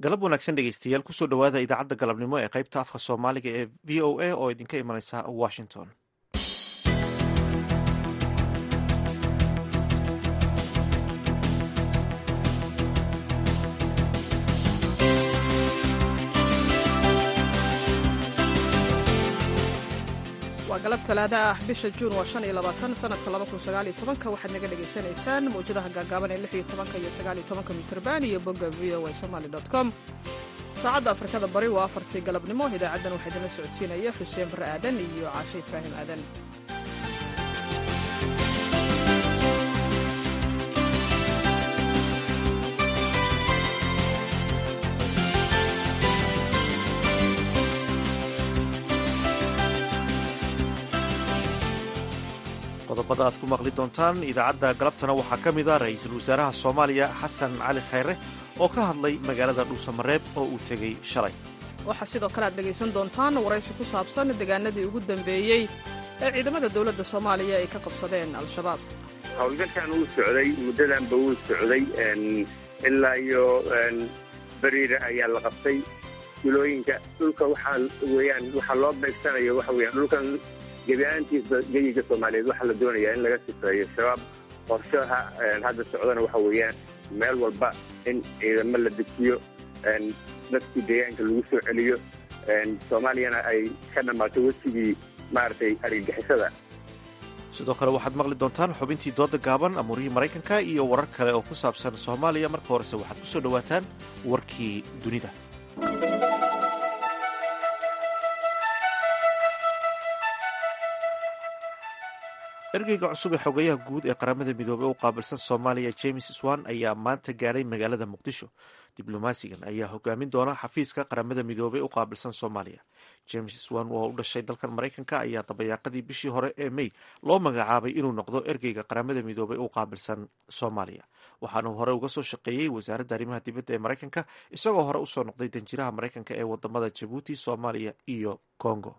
galab wanaagsan dhegeystayaal kusoo dhowaada idaacadda galabnimo ee qaybta afka soomaaliga ee v o a oo idinka imanaysa washington waa galab talaada ah bisha juun waa shan iyo labaatan sanadka laba kun sagaal iyo tobanka waxaad naga dhagaysanaysaan mawjadaha gaagaaban ee lix iyo tobanka iyo sagaal iyo tobanka mitrban iyo bogga v o a somaly dot com saacadda afrikada bari waa afartii galabnimo idaacaddan waxaa idinla socodsiinaya xuseen barre aadan iyo caashe ibraahim aadan qodobada aad ku maqli doontaan idaacadda galabtana waxaa ka mid a ra-iisul wasaaraha soomaaliya xasan cali khayre oo ka hadlay magaalada dhuusamareeb oo uu tegey shalay waxaa sidoo kale aad dhegaysan doontaan waraysi ku saabsan deegaanadii ugu dambeeyey ee ciidamada dowladda soomaaliya ay ka qabsadeen al-shabaab howlgalkan wuu socday muddadanba wuu socday ilaa iyo beriira ayaa la qabtay gulooyinka dhulka waxaa weyaan waxaa loo beegsanayo waxa weyaan dhulkan gebiahaantiisba geyiga soomaaliyeed waxaa la doonayaa in laga sifeeyo shabaab qorshaha hadda socdana waxa weeyaan meel walba in ciidamo la dejiyo dadkii deegaanka lagu soo celiyo soomaaliyana ay ka dhammaato wesigii maaragtay argagixisada sidoo kale waxaad maqli doontaan xubintii dooda gaaban amuurihii maraykanka iyo warar kale oo ku saabsan soomaaliya marka horese waxaad ku soo dhowaataan warkii dunida ergeyga cusub ee xogeyaha guud ee qaramada midoobey u qaabilsan soomaaliya james swan ayaa maanta gaadhay magaalada muqdisho diblomaasigan ayaa hogaamin doona xafiiska qaramada midoobey u qaabilsan soomaaliya james swan oo u dhashay dalkan maraykanka ayaa dabayaaqadii bishii hore ee mey loo magacaabay inuu noqdo ergeyga qaramada midoobey u qaabilsan soomaaliya waxaana hore uga soo shaqeeyey wasaaradda arrimaha dibadda ee maraykanka isagoo hore usoo noqday danjiraha maraykanka ee wadamada jabuuti soomaaliya iyo congo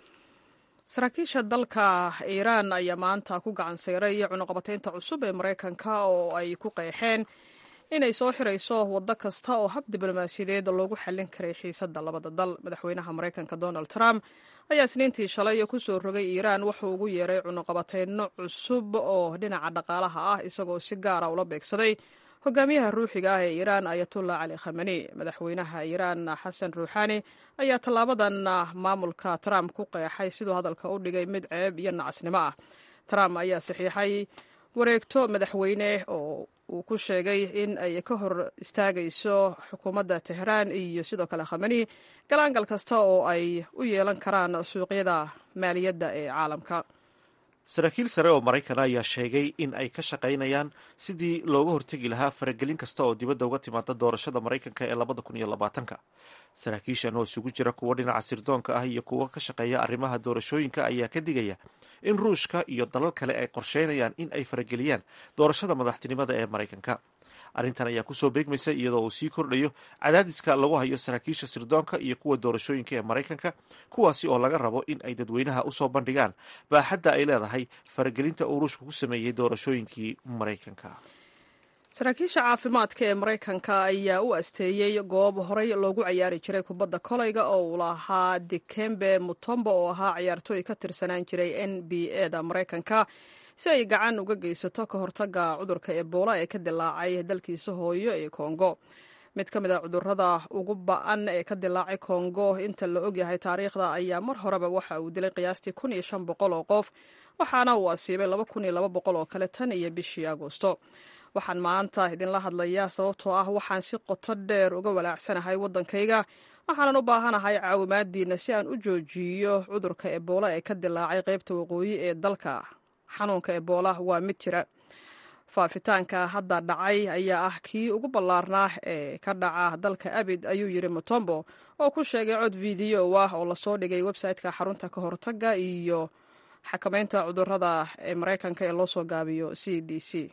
saraakiisha dalka iiraan ayaa maanta ku gacan sayray cunuqabataynta cusub ee maraykanka oo ay ku qeexeen inay soo xirayso waddo kasta oo hab diblomaasiyadeed loogu xallin karay xiisadda labada dal madaxweynaha maraykanka donald trump ayaa isniintii shalay kusoo rogay iiraan wuxuu ugu yeeray cunuqabatayno cusub oo dhinaca dhaqaalaha ah isagoo si gaara ula beegsaday hogaamiyaha ruuxiga ah ee iiraan ayatullah cali khamani madaxweynaha iiraan xasan ruuxani ayaa tallaabadan maamulka trump ku qeexay siduu hadalka u dhigay mid ceeb iyo nacasnimo ah trump ayaa saxiixay wareegto madaxweyne oo uu ku sheegay in ay ka hor istaagayso xukuumadda tehraan iyo sidoo kale khamani galaangal kasta oo ay u yeelan karaan suuqyada maaliyadda ee caalamka saraakiil sare oo maraykan ayaa sheegay in ay ka shaqaynayaan sidii looga hortegi lahaa faragelin kasta oo dibadda uga timaada doorashada maraykanka ee labada kun iyo labaatanka saraakiishan oo isugu jira kuwo dhinaca sirdoonka ah iyo kuwo ka shaqeeya arrimaha doorashooyinka ayaa ka digaya in ruushka iyo dalal kale ay qorsheynayaan in ay farageliyaan doorashada madaxtinimada ee maraykanka arrintan ayaa kusoo beegmaysa iyadoo uu sii kordhayo cadaadiska lagu hayo saraakiisha sirdoonka iyo kuwa doorashooyinka ee maraykanka kuwaasi oo laga rabo in ay dadweynaha usoo bandhigaan baaxadda ay leedahay faragelinta uu ruushka ku sameeyey doorashooyinkii maraykanka saraakiisha caafimaadka ee maraykanka ayaa u asteeyey goob horey loogu cayaari jiray kubadda kolayga oo uu lahaa dikembe mutombo oo ahaa ciyaartooy ka tirsanaan jiray n b a da maraykanka si ay gacan uga geysato ka hortagga cudurka ebola ee ka dilaacay dalkiisa hooyo ee kongo mid ka mid a cudurada ugu ba-an ee ka dilaacay kongo inta la ogyahay taariikhda ayaa mar horeba waxa uu dilay qiyaastii kun iyo shan boqol oo qof waxaana uu asiibay laba kun iyo laba boqol oo kale tan iyo bishii agosto waxaan maanta idinla hadlayaa sababtoo ah waxaan si qoto dheer uga walaacsanahay waddankayga waxaanan u baahanahay caawimaadiina si aan u joojiyo cudurka ebola ee ka dilaacay qaybta waqooyi ee dalka xanuunka ebola waa mid jira faafitaanka hadda dhacay ayaa ah kii ugu ballaarnaa ee ka dhaca dalka abid ayuu yidhi mutombo oo ku sheegay cod fideyo ah oo lasoo dhigay website-ka xarunta ka hortagga iyo xakamaynta cudurada ee maraykanka ee loo soo gaabiyo c d c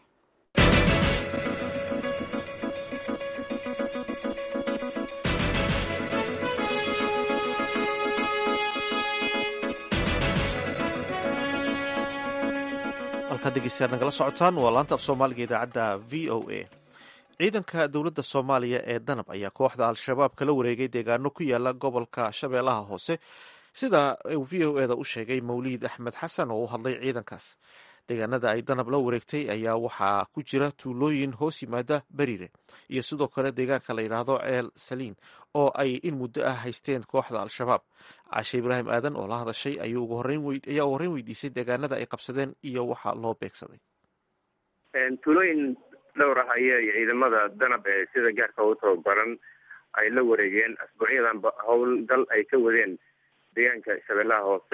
halkaad dhegeystayaal nagala socotaan waa laanta af soomaaliga idaacadda v o a ciidanka dowladda soomaaliya ee danab ayaa kooxda al-shabaab kala wareegay deegaano ku yaala gobolka shabeellaha hoose sida uu v o eda u sheegay mawliid axmed xasan oo u hadlay ciidankaas deegaanada ay danab la wareegtay ayaa waxaa ku jira tuulooyin hoos yimaada beriire iyo sidoo kale deegaanka la yidhaahdo ceel saliin oo ay in muddo ah haysteen kooxda al-shabaab caashe ibraahim aadan oo la hadashay ayaa ugu horreyn weydiisay deegaanada ay qabsadeen iyo waxa loo beegsaday tuulooyin dhowr ah ayay ciidamada danab ee sida gaarka u tababaran ay la wareegeen asbuucyadanba howlgal ay ka wadeen deegaanka shabeellaha hoose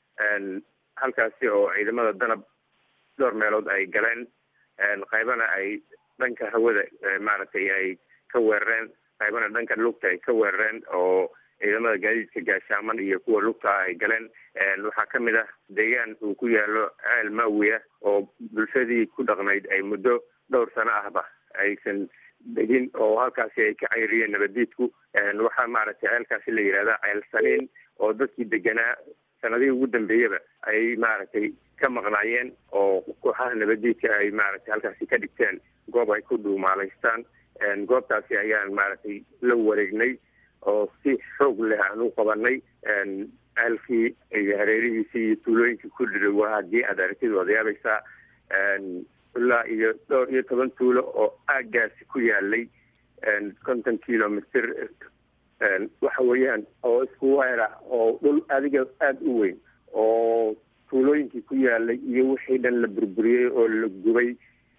halkaasi oo ciidamada danab dhowr meelood ay galeen qaybana ay dhanka hawada maaragtay ay ka weerareen qaybana dhanka lugta ay ka weerareen oo ciidamada gaadiidka gaashaaman iyo kuwa lugta ay galeen waxaa kamid ah deegaan uu ku yaalo ceel maawiya oo bulshadii ku dhaqnayd ay muddo dhowr sano ahba aysan degin oo halkaasi ay ka cayriyeen nabadiidku waxaa maaragtay ceelkaasi la yihahda ceel saliin oo dadkii deganaa sanadihii ugu dambeeyaba ay maaragtay ka maqnaayeen oo kooxaha nabadiidka ay maaragtay halkaasi ka dhigteen goob ay ku dhuumaalaystaan goobtaasi ayaan maaragtay la wareegnay oo si xoog leh aan u qabanay ceelkii iyo hareerihiisii iyo tuulooyinkii ku dhiray waa haddii aad aragtid waad yaabaysaa ilaa iyo dhowr iyo toban tuulo oo aagaasi ku yaalay konton kilomitr waxa weeyaan oo isku weera oo dhul adiga aada u weyn oo tuulooyinkii ku yaalay iyo wixii dhan la burburiyey oo la gubay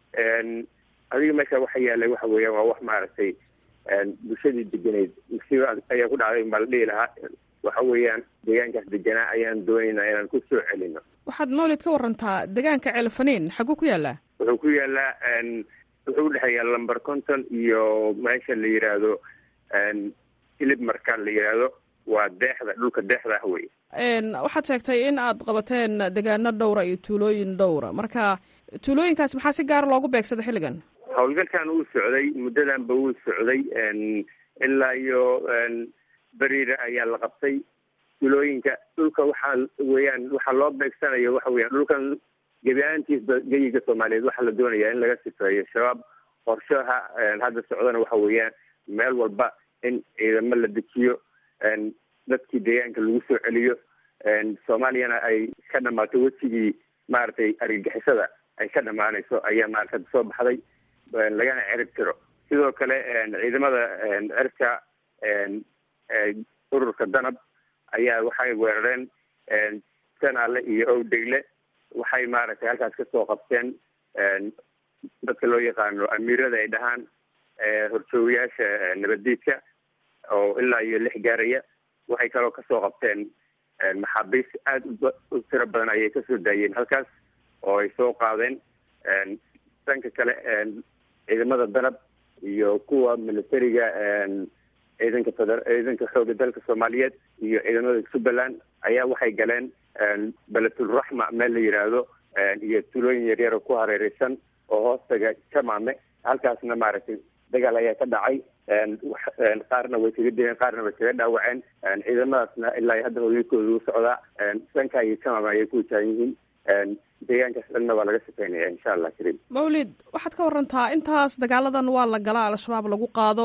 adiga meesha waxa yaalay waxa weeyaan waa wax maaragtay bulshadii deganeyd musiiba ayaa ku dhacday baa la dhihi lahaa waxa weeyaan deegaankaas deganaa ayaan doonaynaa inaan ku soo celino waxaad mawlid ka warantaa deegaanka ceelfaniin xaguu ku yaalaa wuxuu ku yaalaa wuxuu udhexeeyaa lamber conton iyo meesha la yidhaahdo ilib marka la yidhaahdo waa deexda dhulka deexda ah wey waxaad sheegtay in aad qabateen degaano dhowra iyo tuulooyin dhowra marka tuulooyinkaas maxaa si gaara loogu beegsada xilligan howlgalkan wuu socday muddadanba wuu socday ilaa iyo beriire ayaa la qabtay tuulooyinka dhulka waxaa weeyaan waxaa loo beegsanayo waxa weeyaan dhulkan gebi ahaantiisba geyiga soomaaliyeed waxaa la doonayaa in laga sifeeyo shabaab qorshaha hadda socdana waxa weeyaan meel walba in ciidamo la dejiyo dadkii deegaanka lagu soo celiyo soomaaliyana ay ka dhamaato wejigii maaragtay argagixisada ay ka dhamaanayso ayaa maarata soo baxday lagana cirib tiro sidoo kale ciidamada cirka ururka danab ayaa waxay weerareen sanaale iyo owdegle waxay maaragtay halkaas kasoo qabteen dadka loo yaqaano amiirada ay dhahaan horjoogayaasha nabaddiidka oo ilaa iyo lix gaaraya waxay kaloo kasoo qabteen maxaabiis aada u tiro badan ayay kasoo daayeen halkaas oo ay soo qaadeen dhanka kale ciidamada danab iyo kuwa militariga ciidanka feder ciidanka xooga dalka soomaaliyeed iyo ciidamada jubbaland ayaa waxay galeen beletulraxma meel la yidhaahdo iyo tulooyin yaryaro ku hareereysan oo hoostaga jamaame halkaasna maaragtay dagaal ayaa ka dhacay qaarna way kaga dileen qaarna way kaga dhaawaceen ciidamadaasna ilaa hadda howlgalkooda u socdaa dhanka iyo jamaame ayay ku wajahan yihiin deegaankaas dhanna waa laga shaqeynaya insha allah kariim mawlid waxaad ka warantaa intaas dagaaladan waa la galaa al-shabaab lagu qaado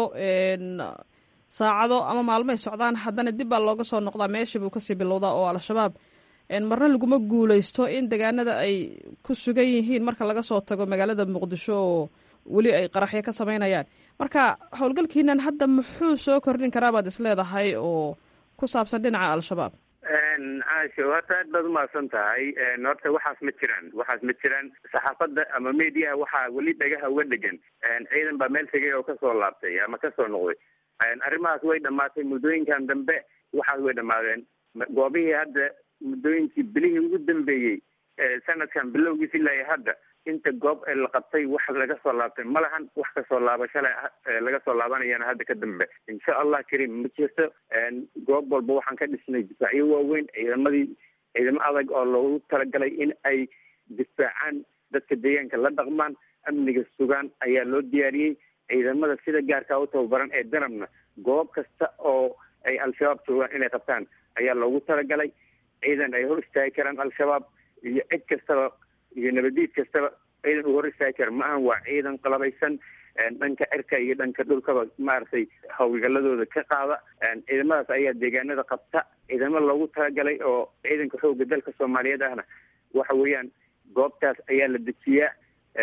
saacado ama maalmoay socdaan haddana dib baa looga soo noqdaa meeshii buu kasii bilowdaa oo al-shabaab marna laguma guuleysto in deegaanada ay ku sugan yihiin marka laga soo tago magaalada muqdisho oo weli ay qaraxyo ka sameynayaan marka howlgalkiinan hadda muxuu soo kordhin karaa baad isleedahay oo ku saabsan dhinaca al-shabaab caasho horta aad baad umahadsan tahay horta waxaas ma jiraan waxaas ma jiraan saxaafadda ama mediaha waxaa weli dhagaha uga dhegan ciidan baa meel tegay oo kasoo laabtay ama kasoo noqday arrimahaas way dhamaatay muddooyinkan dambe waxaas way dhamaadeen goobihii hadda muddooyinkii bilihii ugu dambeeyey sanadkan bilowgiis ilaa hadda inta goob ee la qabtay wax laga soo laabtay ma lahan wax kasoo laabashale laga soo laabanayana hadda ka dambe insha allah kariim ma jirto goob walba waxaan ka dhisnay difaacyo waaweyn ciidamadii ciidamo adag oo loogu talagalay in ay difaacaan dadka deegaanka la dhaqmaan amniga sugaan ayaa loo diyaariyey ciidamada sida gaarkaa u tababaran ee danabna goob kasta oo ay al-shabaab joogaan inay qabtaan ayaa loogu talagalay ciidan ay hor istaagi karaan al-shabaab iyo cid kastaba iyo nabadiid kastaba ciidan uu hor istaagi kara ma ahan waa ciidan qalabaysan dhanka cirka iyo dhanka dhulkaba maaragtay hawlgaladooda ka qaada ciidamadaas ayaa deegaanada qabta ciidamo loogu talagalay oo ciidanka xooga dalka soomaaliyeed ahna waxa weeyaan goobtaas ayaa la dejiyaa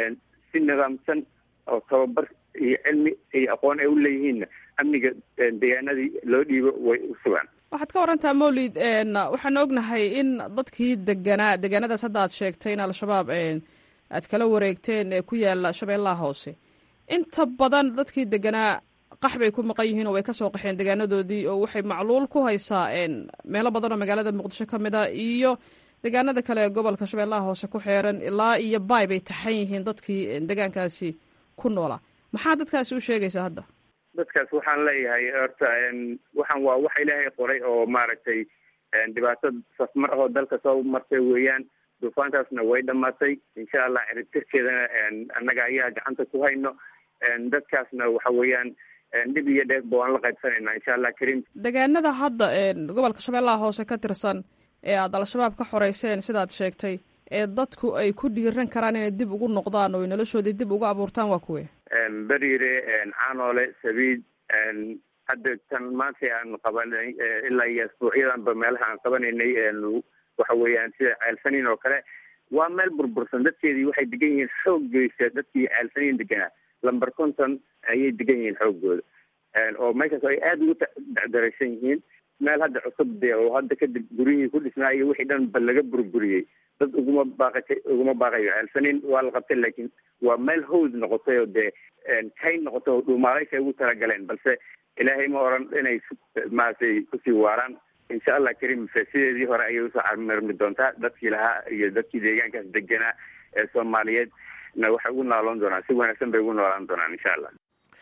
si nidaamsan oo tababar iyo cilmi iyo aqoon ay u leeyihiinna amniga deegaanadii loo dhiibo way u sugaan waxaad ka warantaa mawlid waxaan ognahay in dadkii deganaa deegaanadaas hadda aad sheegtay in al-shabaab aad kala wareegteen ee ku yaala shabeellaha hoose inta badan dadkii deganaa qax bay ku maqan yihiin oo way kasoo qaxeen deegaanadoodii oo waxay macluul ku haysaa meelo badan oo magaalada muqdisho ka mid a iyo deegaanada kale ee gobolka shabeellaha hoose ku xeeran ilaa iyo baay bay taxan yihiin dadkii deegaankaasi ku noolaa maxaa dadkaasi u sheegaysaa hadda dadkaas waxaan leeyahay horta waxaan waa wax ilaahay qoray oo maaragtay dhibaato safmar ahoo dalka soo martay weeyaan duufaantaasna way dhamaatay insha allah ciribtirkeedana annaga ayaa gacanta ku hayno dadkaasna waxa weeyaan dhib iyo dheefba waan la qaybsanaynaa insha allah karim deegaanada hadda gobolka shabeellaha hoose ka tirsan ee aada al-shabaab ka xoreyseen sidaad sheegtay ee dadku ay ku dhiiran karaan inay dib ugu noqdaan oo noloshoodii dib ugu abuurtaan waa kuwe beriire caanoole sabiid hadda tan maanta aan qabanay ilaa iyo asbuucyadanba meelaha aan qabanaynay waxa weeyaan sida ceelsaniin oo kale waa meel burbursan dadkeedii waxay degan yihiin xooggiisa dadkii ceelsaniin deganaa lamber conton ayay degan yihiin xooggooda oo meeshaas ay aada ugu daraysan yihiin meel hadda cusub de oo hadda kadib guryihii ku dhisnaa iyo wixii dhan ba laga burburiyey dad uguma baaqatay uguma baaqayo ceelsaniin waa la qabtay laakiin waa meel hawd noqotay oo dee kayn noqotay oo dhuumaalaysa ugu talagaleen balse ilaahay ma oran inay maaragtay kusii waaraan insha allah karim sideedii hore ayay usoo camirmi doontaa dadkii lahaa iyo dadkii deegaankaas deganaa ee soomaaliyeed na waxay ugu nooloon doonaan si wanaagsan bay ugu noolaan doonaan insha allah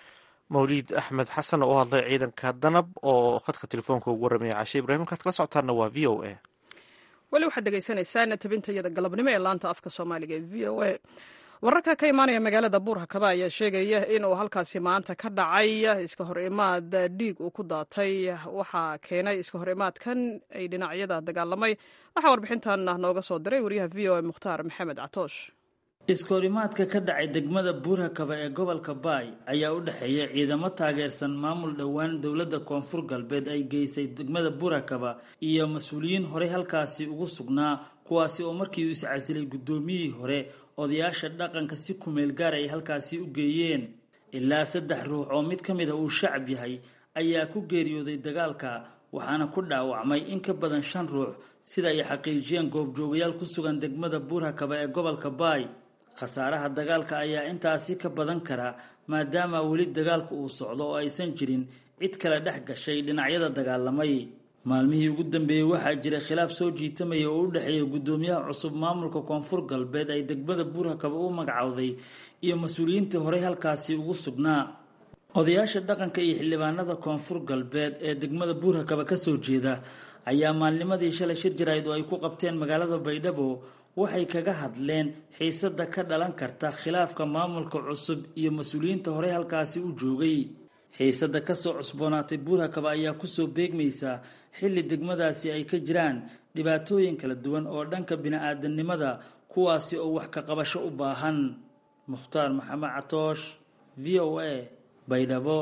mawliid axmed xasan oo u hadlay ciidanka danab oo khadka telefoonka ugu waramaya cashe ibrahim markaad kala socotaanna waa v o a weli waxaad dhegaysanaysaan tabinta iyada galabnimo ee laanta afka soomaaliga ee v o a wararka ka imaanaya magaalada buurhakaba ayaa sheegaya inuu halkaasi maanta ka dhacay iska hor imaad dhiig uu ku daatay waxaa keenay iska hor imaadkan ay dhinacyada dagaalamay waxaa warbixintan nooga soo diray wariyaha v o a mukhtaar maxamed catoosh iskahorimaadka ka dhacay degmada buurhakaba ee gobolka baay ayaa u dhexeeya ciidamo taageersan maamul dhowaan dowladda koonfur galbeed ay geysay degmada buurhakaba iyo mas-uuliyiin horey halkaasi ugu sugnaa kuwaasi oo markii uu iscasilay guddoomiyihii hore odayaasha dhaqanka si kumeel gaar ay halkaasi u geeyeen ilaa saddex ruux oo mid ka mid a uu shacab yahay ayaa ku geeriyooday dagaalka waxaana ku dhaawacmay in ka badan shan ruux sida ay xaqiijiyeen goobjoogayaal ku sugan degmada buurhakaba ee gobolka baay khasaaraha dagaalka ayaa intaasi ka badan kara maadaama weli dagaalku uu socdo oo aysan jirin cid kale dhex gashay dhinacyada dagaalamay maalmihii ugu dambeeyey waxaa jiray khilaaf soo jiitamaya oo u dhexeeya guddoomiyaha cusub maamulka koonfur galbeed ay degmada buurhakaba u magacowday iyo mas-uuliyiintii horey halkaasi ugu sugnaa odayaasha dhaqanka iyo xildhibaanada koonfur galbeed ee degmada buurhakaba kasoo jeeda ayaa maalnimadii shalay shir jarayd oo ay ku qabteen magaalada baydhabo waxay kaga hadleen xiisada ka dhalan karta khilaafka maamulka cusub iyo mas-uuliyiinta horey halkaasi u joogay xiisada kasoo cusboonaatay buurhakaba ayaa kusoo beegmaysa xilli degmadaasi ay ka jiraan dhibaatooyin kala duwan oo dhanka bini-aadanimada kuwaasi oo wax ka qabasho u baahan mukhtaar maxamed catoosh v o a baydhabo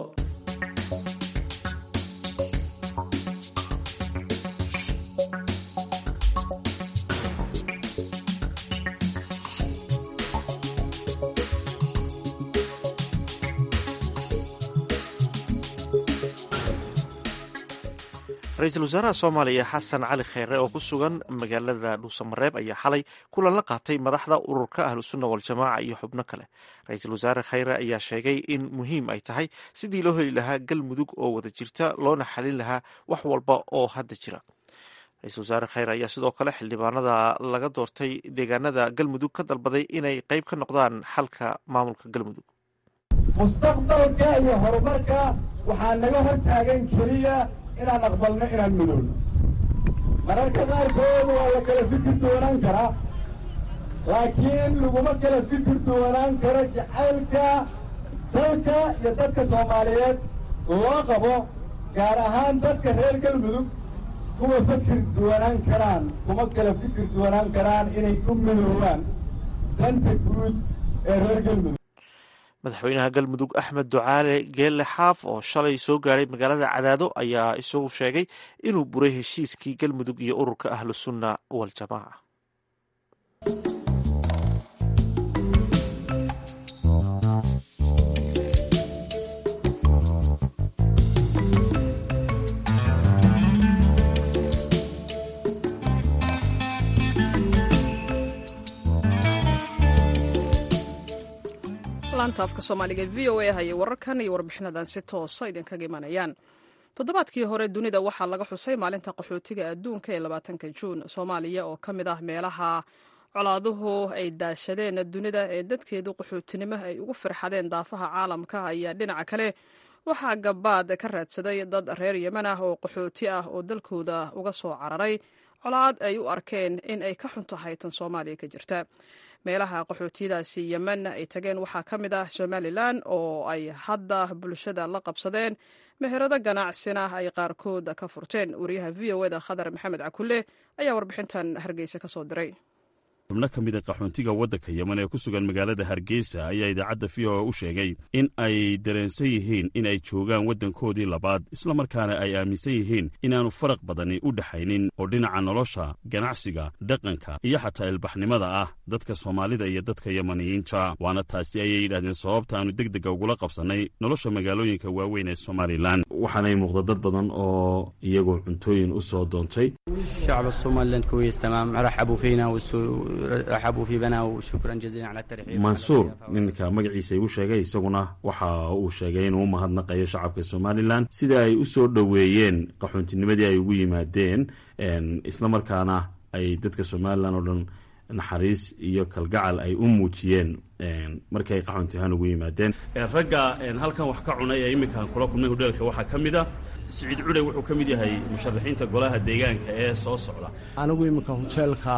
ra-iisul wasaaraha soomaaliya xasan cali kheyre oo ku sugan magaalada dhuusamareeb ayaa xalay kulan la qaatay madaxda ururka ahlusunna waljamaaca iyo xubno kale ra-iisul wasaare kheyre ayaa sheegay in muhiim ay tahay sidii loo heli lahaa galmudug oo wada jirta loona xalin lahaa wax walba oo hadda jira ra-isul wasaare kheyre ayaa sidoo kale xildhibaanada laga doortay deegaanada galmudug ka dalbaday inay qeyb ka noqdaan xalka maamulka galmudug mustaqbalka iyo horumarka waxaa naga hor taagan keliya inaan aqbalno inaan midowno mararka qaarkood waa la kala fikir doonaan karaa laakiin laguma kala fikir doonaan karo jacaylka dalka iyo dadka soomaaliyeed loo qabo gaar ahaan dadka reer galmudug kuma fikir doonaan karaan kuma kala fikir doonaan karaan inay ku midoobaan danta guud ee reer galmudug madaxweynaha galmudug axmed ducaale geelle xaaf oo shalay soo gaadhay magaalada cadaado ayaa isagu sheegay inuu buray heshiiskii galmudug iyo ururka ahlu sunna waljamaaca laanta afka soomaaliga v o a hayay wararkan iyo warbixinadan si toosa idinkaga imanayaan toddobaadkii hore dunida waxaa laga xusay maalinta qaxootiga adduunka ee labaatanka juun soomaaliya oo ka mid ah meelaha colaaduhu ay daashadeen dunida ee dadkeedu qaxootinimo ay ugu firxadeen daafaha caalamka ayaa dhinaca kale waxaa gabaad ka raadsaday dad reer yemen ah oo qaxooti ah oo dalkooda uga soo cararay colaad ay u arkeen in ay ka xun tahay tan soomaaliya ka jirta meelaha qaxootiyadaasi yemen ay tageen waxaa ka mid ah somalilan oo ay hadda bulshada la qabsadeen meherado ganacsina ay qaarkood ka furteen wariyaha v o eda khadar maxamed cakulle ayaa warbixintan hargeysa ka soo diray xubno ka mida qaxoontiga waddanka yemen ee ku sugan magaalada hargeysa ayaa idaacadda v o a u sheegay in ay dareensan yihiin in ay joogaan waddankoodii labaad islamarkaana ay aaminsan yihiin inaannu faraq badani u dhexaynin oo dhinaca nolosha ganacsiga dhaqanka iyo xataa ilbaxnimada ah dadka soomaalida iyo dadka yemaniyiinta waana taasi ayay yidhahdeen sababtaannu deg dega ugula qabsannay nolosha magaalooyinka waaweyn ee somalilan waxaanay muuqda dad badan oo iyagoo cuntooyin u soo doontay شعب الصومال كويس تمام رحبوا فينا ورحبوا في بنا وشكرا جزيلا على الترحيب mansuur ninka magaciisa igu sheegay isaguna waxa uu sheegay inuu u mahadnaqayo shacabka somalilan sida ay u soo dhoweeyeen qaxoontinimadii ay ugu yimaadeen islamarkaana ay dadka somalilan oo dhan naxariis iyo kalgacal ay u muujiyeen markii ay qaxoonti ahaan ugu yimaadeen ragga halkan wax ka cunay ee imminkaan kula kulmay hodheelka waxaa ka mid a siciid cudhe wuxuu ka mid yahay musharaxiinta golaha deegaanka ee soo socda anigu iminka hoteelka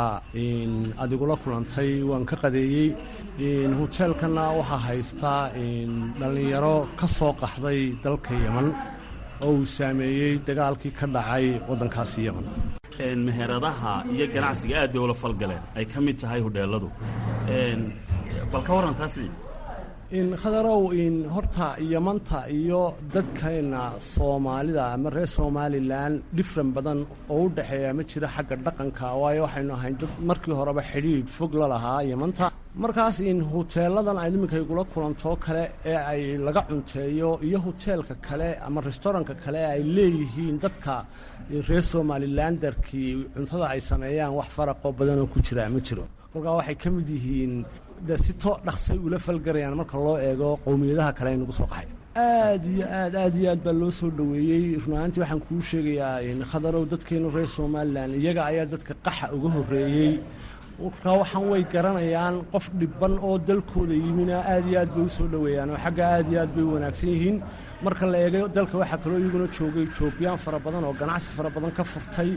adigula kulantay waan ka qadeeyey hoteelkana waxaa haystaa dhallinyaro ka soo qaxday dalka yeman oo uu saameeyey dagaalkii ka dhacay waddankaasi yeman meheradaha iyo ganacsiga aad bay ula falgaleen ay ka mid tahay hodheeladu bal ka warran taasi khadarow horta yamanta iyo dadkeenna soomaalida ama reer somalilan dhifran badan oo u dhexeeya ma jira xagga dhaqanka waayo waxaynu ahayn dad markii horeba xidhiidh fog la lahaa yamanta markaas huteeladan ay iminka igula kulantoo kale ee ay laga cunteeyo iyo huteelka kale ama restooranka kale ay leeyihiin dadka reer somalilandarkii cuntada ay sameeyaan wax faraqoo badanoo ku jiraa ma jiro kolkaa waxay ka mid yihiin de si too dhaqsay ula falgarayaan marka loo eego qowmiyadaha kale ay nagu soo qaxay aad iyo aad aad iyo aad baa loo soo dhoweeyey runahaantii waxaan kuu sheegayaa khadarow dadkeenu reer somalilan iyaga ayaa dadka qaxa uga horreeyey markaa waxaan way garanayaan qof dhibban oo dalkooda yimina aad iyo aad bay u soo dhoweeyaan oo xagga aad iyo aad bay u wanaagsan yihiin marka la eego dalka waxaa kaloo iyaguna joogay etoobiyaan fara badan oo ganacsi fara badan ka furtay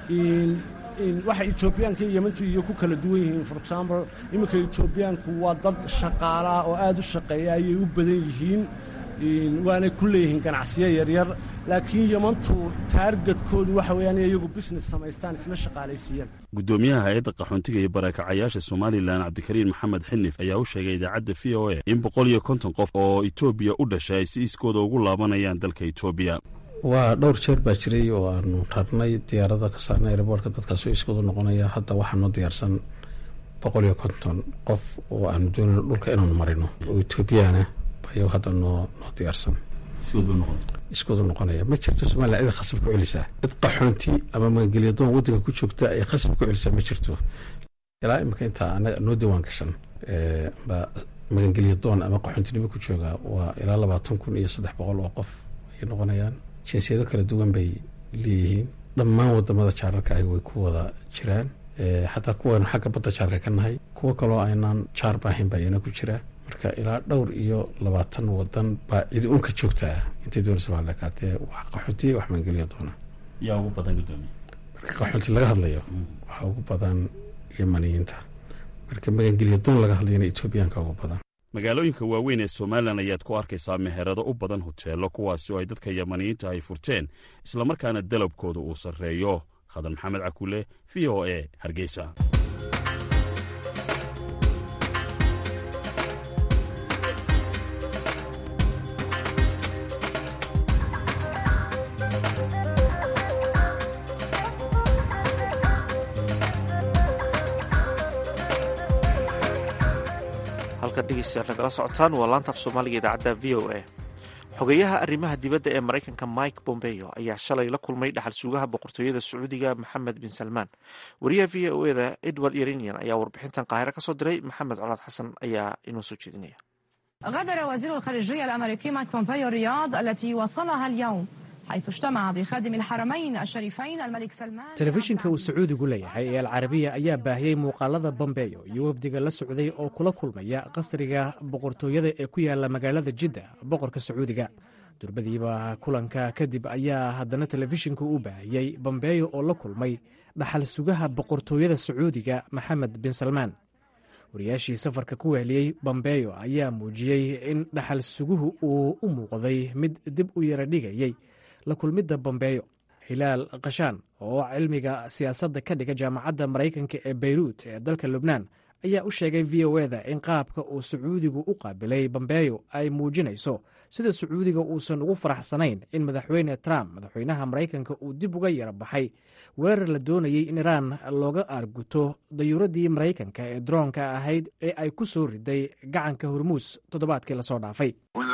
waxa etoobiyaanka iyo yemantu iyo ku kala duwan yihiin for example iminka etoobiyaanku waa dad shaqaalaa oo aad u shaqeeya ayay u badan yihiin waanay ku leeyihiin ganacsiyo yaryar laakiin yemantu taargadkoodu waxa weeyaan iyagu business samaystaan isla shaqaalaysiiyaan guddoomiyaha hay-adda qaxoontiga iyo barakacyaasha somalilan cabdikariin maxamed xinif ayaa u sheegay idaacadda v o a in boqol iyo konton qof oo etoobiya u dhashay ay si iskooda ugu laabanayaan dalka etoobiya waa dhowr jeer baa jiray oo aanu rarnay diyaarada ka saarnay airboortka dadkaasoo iskoodu noqonaya hadda waxaanoo diyaarsan boqol iyo konton qof oo aanu doonayno dhulka inaanu marino oo etoobiyaana bayo hadda noo noo diyaarsan iskoodu noqonaya ma jirto somalilan cida khasab ku celisaa cid qaxoonti ama magangelyadoon waddanka ku joogta ay khasab ku celisaa ma jirto ilaa imika intaa anaga noo diiwaan gashan ba magangelyadoon ama qaxoontinimo ku jooga waa ilaa labaatan kun iyo saddex boqol oo qof ayay noqonayaan jinsiyado kala duwan bay leeyihiin dhammaan wadamada jaararka ahi way ku wada jiraan xataa kuwaynu xagga badda jaarka ka nahay kuwo kaloo aynaan jaar baahayn baa iyana ku jira marka ilaa dhowr iyo labaatan wadan baa cidi unka joogtaa intay doonaysa baa lekaatee wax qaxoontiya wax maangeliya doona yaa ugu badan gudoomiye marka qaxoonti laga hadlayo waxaa ugu badan yemaniyiinta marka magangelya doon laga hadlayana etoobiyaanka ugu badan magaalooyinka waaweyn ee somalilan ayaad ku arkaysaa meherado u badan hoteello kuwaasi oo ay dadka yamaniyiinta ay furteen islamarkaana dalabkooda uu sarreeyo khadar maxamed cakule v o e hargeysa dhegeystayaal nagala socotaan waa laanta af soomaaliga idaacadda v o a xogeyaha arrimaha dibadda ee maraykanka mike bombeo ayaa shalay la kulmay dhaxal suugaha boqortooyada sacuudiga maxamed bin salmaan wariyaha v o eda edward yerinian ayaa warbixintan qaahiro ka soo diray maxamed colaad xasan ayaa inoo soo jeedinaya غادر وزير الخارجية الأمريكي مايك بومبيو الرياض التي وصلها اليوم حيث اجتمع بخادم الحرمين الشريفين الملك سلمان telefishinka uu sacuudigu leeyahay ee alcarabiya ayaa baahiyey muuqaalada bombeyo iyo wafdiga la socday oo kula kulmaya qasriga boqortooyada ee ku yaala magaalada jidda boqorka sacuudiga durbadiiba kulanka kadib ayaa haddana telefishinku u baahiyey bombeyo oo la kulmay dhaxal sugaha boqortooyada sacuudiga maxamed bin salmaan wariyaashii safarka ku weheliyey bombeyo ayaa muujiyey in dhaxal suguhu uu u muuqday mid dib u yara dhigayey la kulmidda bombeyo hilaal kashaan oo cilmiga siyaasadda ka dhiga jaamacadda maraykanka ee beyruut ee dalka lubnaan ayaa u sheegay v o eda in qaabka uu sacuudigu u qaabilay bombeyo ay muujinayso sida sacuudiga uusan ugu faraxsanayn in madaxweyne trump madaxweynaha maraykanka uu dib uga yara baxay weerar la doonayey in iraan looga aarguto dayuuradii maraykanka ee droonka ahayd ee ay ku soo riday gacanka hormuus toddobaadkii lasoo dhaafay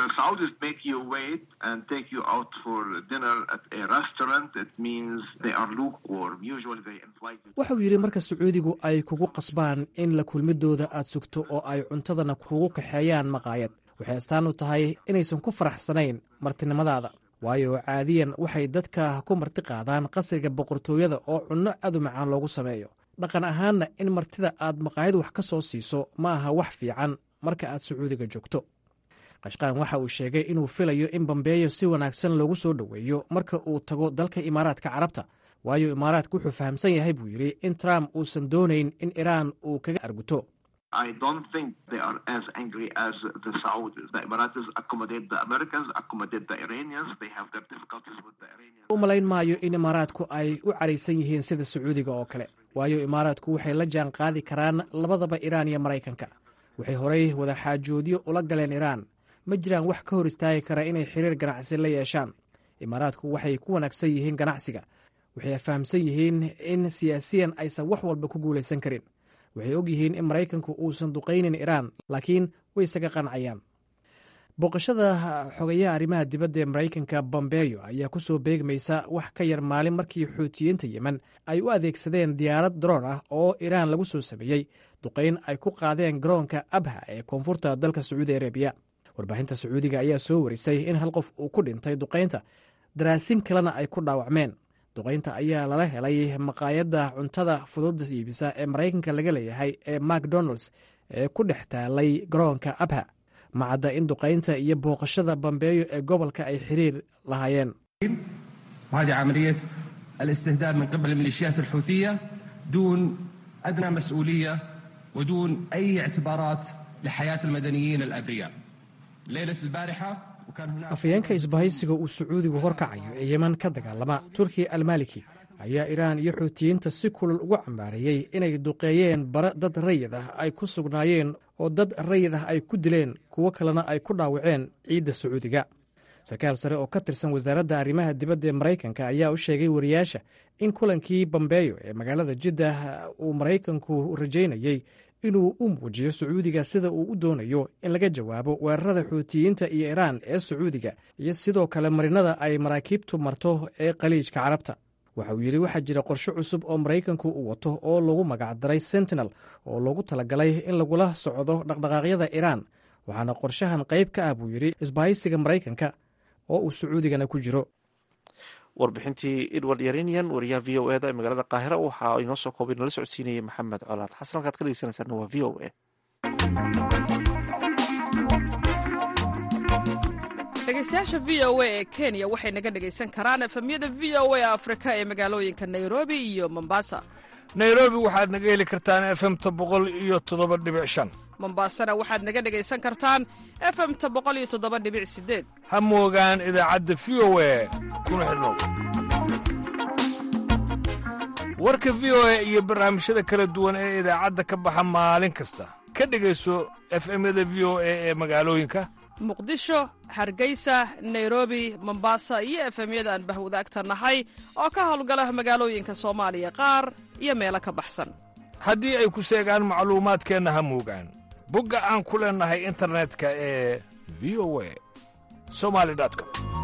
wuxuu yidhi marka sacuudigu ay kugu qasbaan in la kulmidooda aad sugto oo ay cuntadana kugu kaxeeyaan maqaayad waxay astaan u tahay inaysan ku faraxsanayn martinimadaada waayo caadiyan waxay dadka ku marti qaadaan qasriga boqortooyada oo cunno aad u macaan loogu sameeyo dhaqan ahaanna in martida aad maqaayad wax ka soo siiso ma aha wax fiican marka aad sacuudiga joogto qashqaan waxa uu sheegay inuu filayo in bambeeyo si wanaagsan loogu soo dhoweeyo marka uu tago dalka imaaraadka carabta waayo imaaraadku wuxuu fahamsan yahay buu yidhi in trump uusan doonayn in iraan uu kaga arguto u malayn maayo in imaaraadku ay u caraysan yihiin sida sacuudiga oo kale waayo imaaraadku waxay la jaan qaadi karaan labadaba iraan iyo maraykanka waxay horay wadaxaajoodyo ula galeen iraan ma jiraan wax ka hor istaagi kara inay xiriir ganacsi la yeeshaan imaaraadku waxay ku wanaagsan yihiin ganacsiga waxay fahamsan yihiin in siyaasiyan aysan wax walba ku guulaysan karin waxay og yihiin in maraykanku uusan duqaynin iraan laakiin way isaga qancayaan booqashada xogayaha arrimaha dibadda ee maraykanka bombeyo ayaa ku soo beegmaysa wax ka yar maalin markii xuutiyiinta yemen ay u adeegsadeen diyaarad droon ah oo iraan lagu soo sameeyey duqayn ay ku qaadeen garoonka abha ee koonfurta dalka sacuudi arabiya warbaahinta sacuudiga ayaa soo warisay in hal qof uu ku dhintay duqaynta daraasin kalena ay ku dhaawacmeen duqaynta ayaa lala helay maqaayadda cuntada fudud iibisa ee maraykanka laga leeyahay ee macdonalds ee ku dhex taalay garoonka abha macadda in duqaynta iyo booqashada bambeeyo ee gobolka ay xiriir lahaayeen وهذه عملية الاستهداف من قبل الميليشيات الحوثية دون أدنى مسؤولية ودون أي اعتبارات لحياة المدنيين الأبرياء ليلة البارحة afayeenka isbahaysiga uu sacuudigu horkacayo ee yeman ka dagaalama turkiya almaliki ayaa iraan iyo xuutiyiinta si kulul ugu cambaareeyey inay duqeeyeen bare dad rayid ah ay ku sugnaayeen oo dad rayid ah ay ku dileen kuwo kalena ay ku dhaawaceen ciidda sacuudiga sarkaal sare oo ka tirsan wasaaradda arrimaha dibadda ee maraykanka ayaa u sheegay wariyaasha in kulankii bambeeyo ee magaalada jiddah uu maraykanku rajaynayey inuu u muujiyo sacuudiga sida uu u doonayo in laga jawaabo weerarada xuutiyiinta iyo iraan ee sacuudiga iyo sidoo kale marinada ay maraakiibtu marto ee khaliijka carabta waxa uu yidhi waxaa jira qorshe cusub oo maraykanku uu wato oo lagu magacdaray sentinel oo loogu talagalay in lagula socdo dhaqdhaqaaqyada iraan waxaana qorshahan qayb ka ah buu yidhi isbahaysiga maraykanka oo uu sacuudigana ku jiro warbixintii edward yarinian wariyaha v o eda ee magaalada qaahira waxa inoo soo koobay nala socodsiinayay maxamed colaad xasan halkaad ka dhegeysanaysaana waa v o a dhegeystayaasha v o a ee kenya waxay naga dhegaysan karaan efemyada v o a afrika ee magaalooyinka nairobi iyo mombasa nairobi waxaad naga heli kartaan efemta boqol iyo toddoba dhibic shan mombasana waxaad naga dhegaysan kartaan efemta boqol iyo toddoba dhibic sideed ha moogaan idaacadda v o a kuna xidhnow warka v o a iyo barnaamijyada kala duwan ee idaacadda ka baxa maalin kasta ka dhegayso efemyada v o a ee magaalooyinka muqdisho hargeysa nairobi mombasa iyo efemyada aan bahwadaagta nahay oo ka howlgala magaalooyinka soomaaliya qaar iyo meelo ka baxsan haddii ay ku seegaan macluumaadkeenna ha moogaan bogga aan ku leennahay internetka ee v o a somali com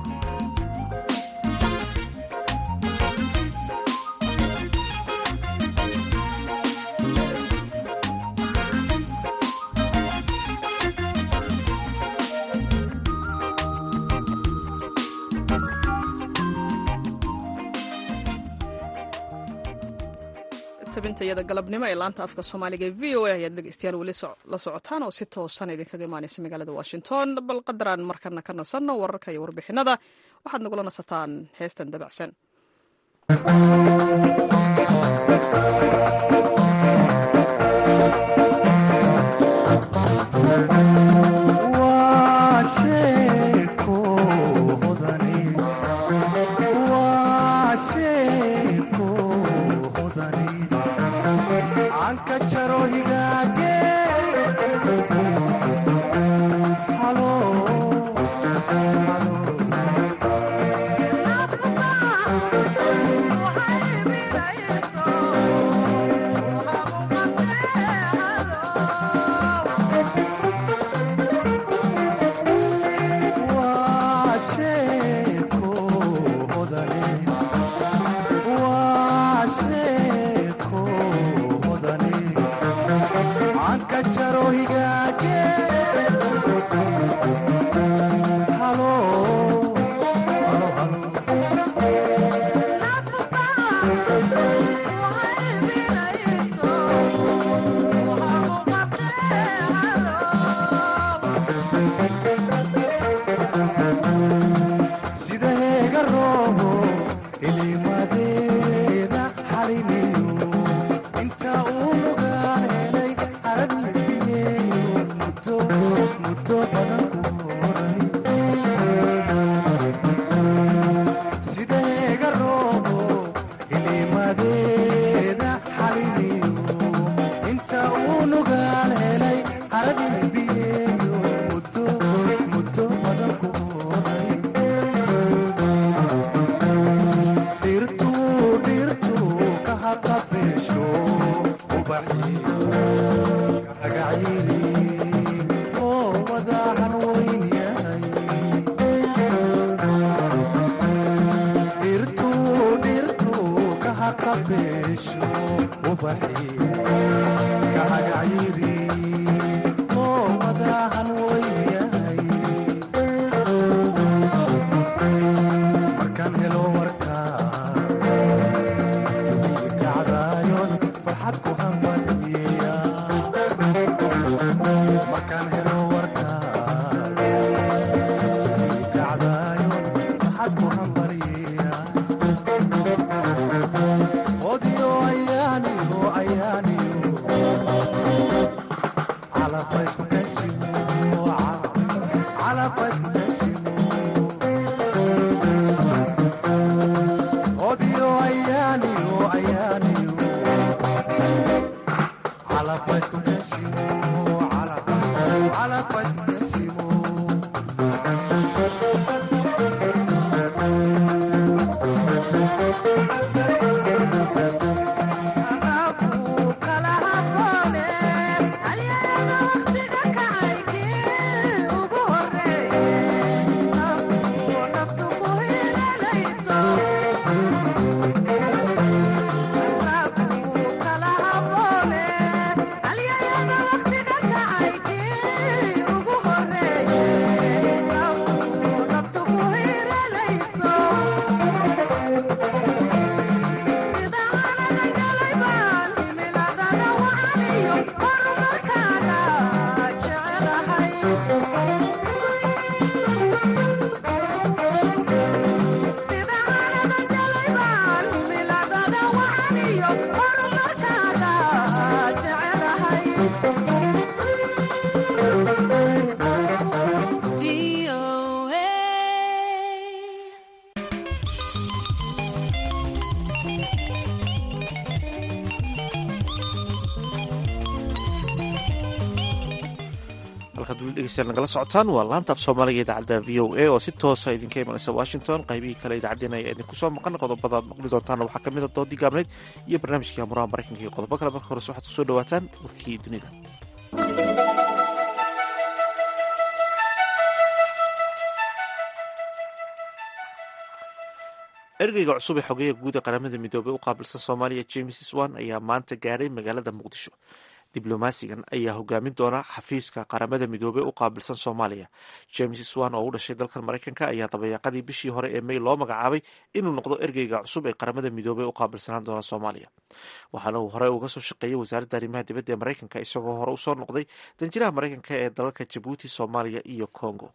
tabintayada galabnimo ee laanta afka soomaaliga ee v o a ayaad dhegeystayaal weli la socotaan oo si toosan idinkaga imaaneysa magaalada washington bal qadaraan markana ka nasanno wararka iyo warbixinada waxaad nagula nasataan heestan dabacsan halkaad weli dhegeystayaal nagala socotaan waa laanta af soomaaliga idaacadda v o a oo si toosa idinka imanaysa washington qaybihii kale idaacaddeen ayaa idinku soo maqan qodobada ad maqli doontaana waxaa ka mid a doodii gaabneyd iyo barnaamijkii amuraha maraykanka iyo qodobo kale marka horese waxaad kusoo dhawaataan warkii dunida ergeyga cusub ee xogeeya guud ee qaramada midoobey u qaabilsan soomaaliya james swan ayaa maanta gaadhay magaalada muqdisho diblomaasigan ayaa hogaamin doona xafiiska qaramada midoobey u qaabilsan soomaaliya james swan oo u dhashay dalkan maraykanka ayaa dabayaaqadii bishii hore ee may loo magacaabay inuu noqdo ergeyga cusub ee qaramada midoobey u qaabilsanaan doona soomaaliya waxaana uu hore uga soo shaqeeyey wasaaradda arrimaha dibadda ee maraykanka isagoo hore usoo noqday danjiraha maraykanka ee dalalka jabuuti soomaaliya iyo congo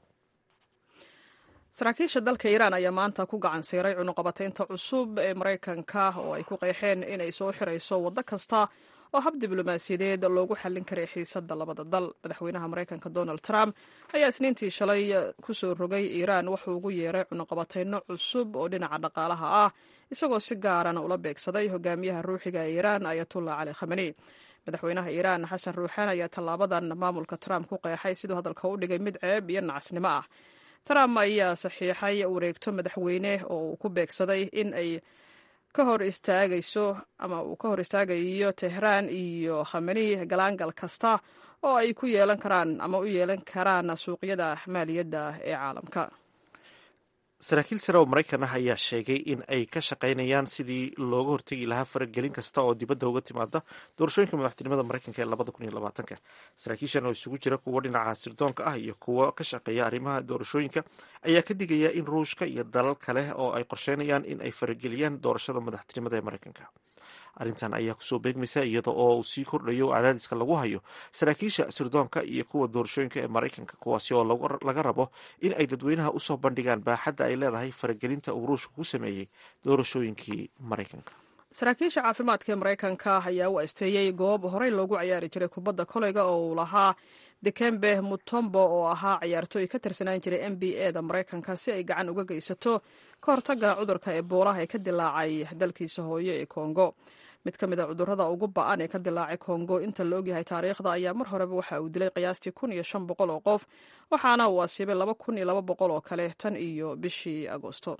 saraakiisha dalka iiraan ayaa maanta ku gacan siiray cunuqabataynta cusub ee maraykanka oo ay ku qeexeen inay soo xirayso waddo kasta oo hab diblomaasiyadeed loogu xallin karay xiisadda labada dal madaxweynaha maraykanka donald trump ayaa isniintii shalay kusoo rogay iiraan wuxuu ugu yeeray cunuqabatayno cusub oo dhinaca dhaqaalaha ah isagoo si gaarana ula beegsaday hogaamiyaha ruuxiga ee iiraan ayatullah cali khamani madaxweynaha iiraan xasan ruuxaan ayaa tallaabadan maamulka trump ku qeexay siduu hadalka u dhigay mid ceeb iyo nacasnimo ah trump ayaa saxiixay wareegto madaxweyne oo uu ku beegsaday in ay ka hor istaagayso ama uu ka hor istaagayo tehraan iyo khamani galaangal kasta oo ay ku yeelan karaan ama u yeelan karaan suuqyada maaliyadda ee caalamka saraakiil sare oo maraykan ah ayaa sheegay in ay ka shaqaynayaan sidii looga hortegi lahaa faragelin kasta oo dibadda uga timaada doorashooyinka madaxtinimada maraykanka ee labada kun iyo labaatanka saraakiishan oo isugu jira kuwo dhinaca sirdoonka ah iyo kuwo ka shaqeeya arrimaha doorashooyinka ayaa ka digaya in ruushka iyo dalal kale oo ay qorsheynayaan in ay farageliyaan doorashada madaxtinimada ee maraykanka arrintan ayaa kusoo beegmaysa iyada oo uu sii kordhayo cadaadiska lagu hayo saraakiisha sirdoonka iyo kuwa doorashooyinka ee maraykanka kuwaasi oo laga rabo in ay dadweynaha usoo bandhigaan baaxadda ay leedahay faragelinta uu ruushka ku sameeyey doorashooyinkii maraykanka saraakiisha caafimaadka ee maraykanka ayaa u asteeyey goob horey loogu ciyaari jiray kubadda koleyga oo uu lahaa dekembe mutombo oo ahaa ciyaartooy ka tirsanaan jiray n b a da maraykanka si ay gacan uga geysato ka hortagga cudurka eboolaha ee ka dilaacay dalkiisa hooyo ee kongo mid ka mid a cudurrada ugu ba-an ee ka dilaacay kongo inta la ogyahay taariikhda ayaa mar horeba waxa uu dilay qiyaastii kun iyo shan boqol oo qof waxaana uu asiibay laba kun iyo laba boqol oo kale tan iyo bishii agoosto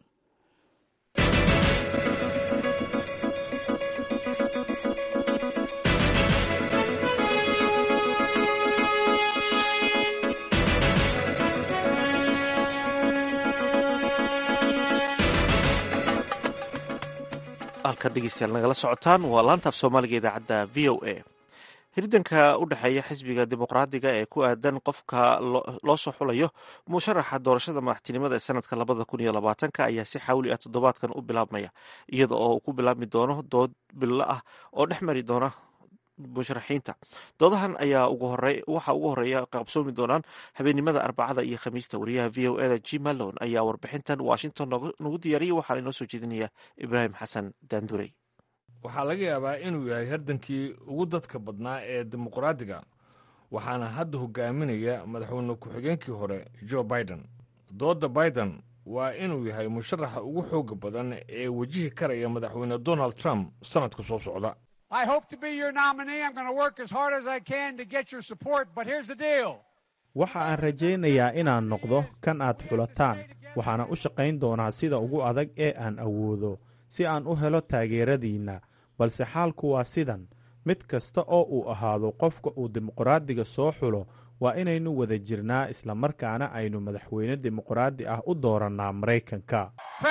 halka dhegeystayaal nagala socotaan waa laantaaf soomaaliga idaacadda v o a hirdanka u dhexeeya xisbiga dimuqraadiga ee ku aadan qofka loo soo xulayo musharaxa doorashada madaxtinimada ee sanadka labada kun iyo labaatanka ayaa si xawli ah toddobaadkan u bilaabmaya iyada oo uu ku bilaabmi doono dood bilo ah oo dhex mari doona musharaxiinta doodahan ayaa waxaa ugu horeeya qabsoomi doonaan habeennimada arbacada iyo khamiista wariyaha v o eda g malon ayaa warbixintan washington nagu diyaariyay waxaana inoo soo jeedinaya ibraahim xasan daandurey waxaa laga yaabaa inuu yahay hardankii ugu dadka badnaa ee dimuqraadiga waxaana hadda hogaaminaya madaxweyne ku-xigeenkii hore jo biden doodda biden waa inuu yahay musharaxa ugu xooga badan ee wejihi karaya madaxweyne donald trump sannadka soo socda I hope to be your nominee. I'm going to work as hard as I can to get your support, but here's the deal. waxa aan rajaynayaa inaan noqdo kan aad xulataan waxaana u shaqayn doonaa sida ugu adag ee aan awoodo si aan u helo taageeradiinna balse xaalku waa sidan mid kasta oo uu ahaado qofka uu dimuqraadiga soo xulo waa inaynu wada jirnaa islamarkaana aynu madaxweyne dimuqraadi ah u doorannaa maraykanka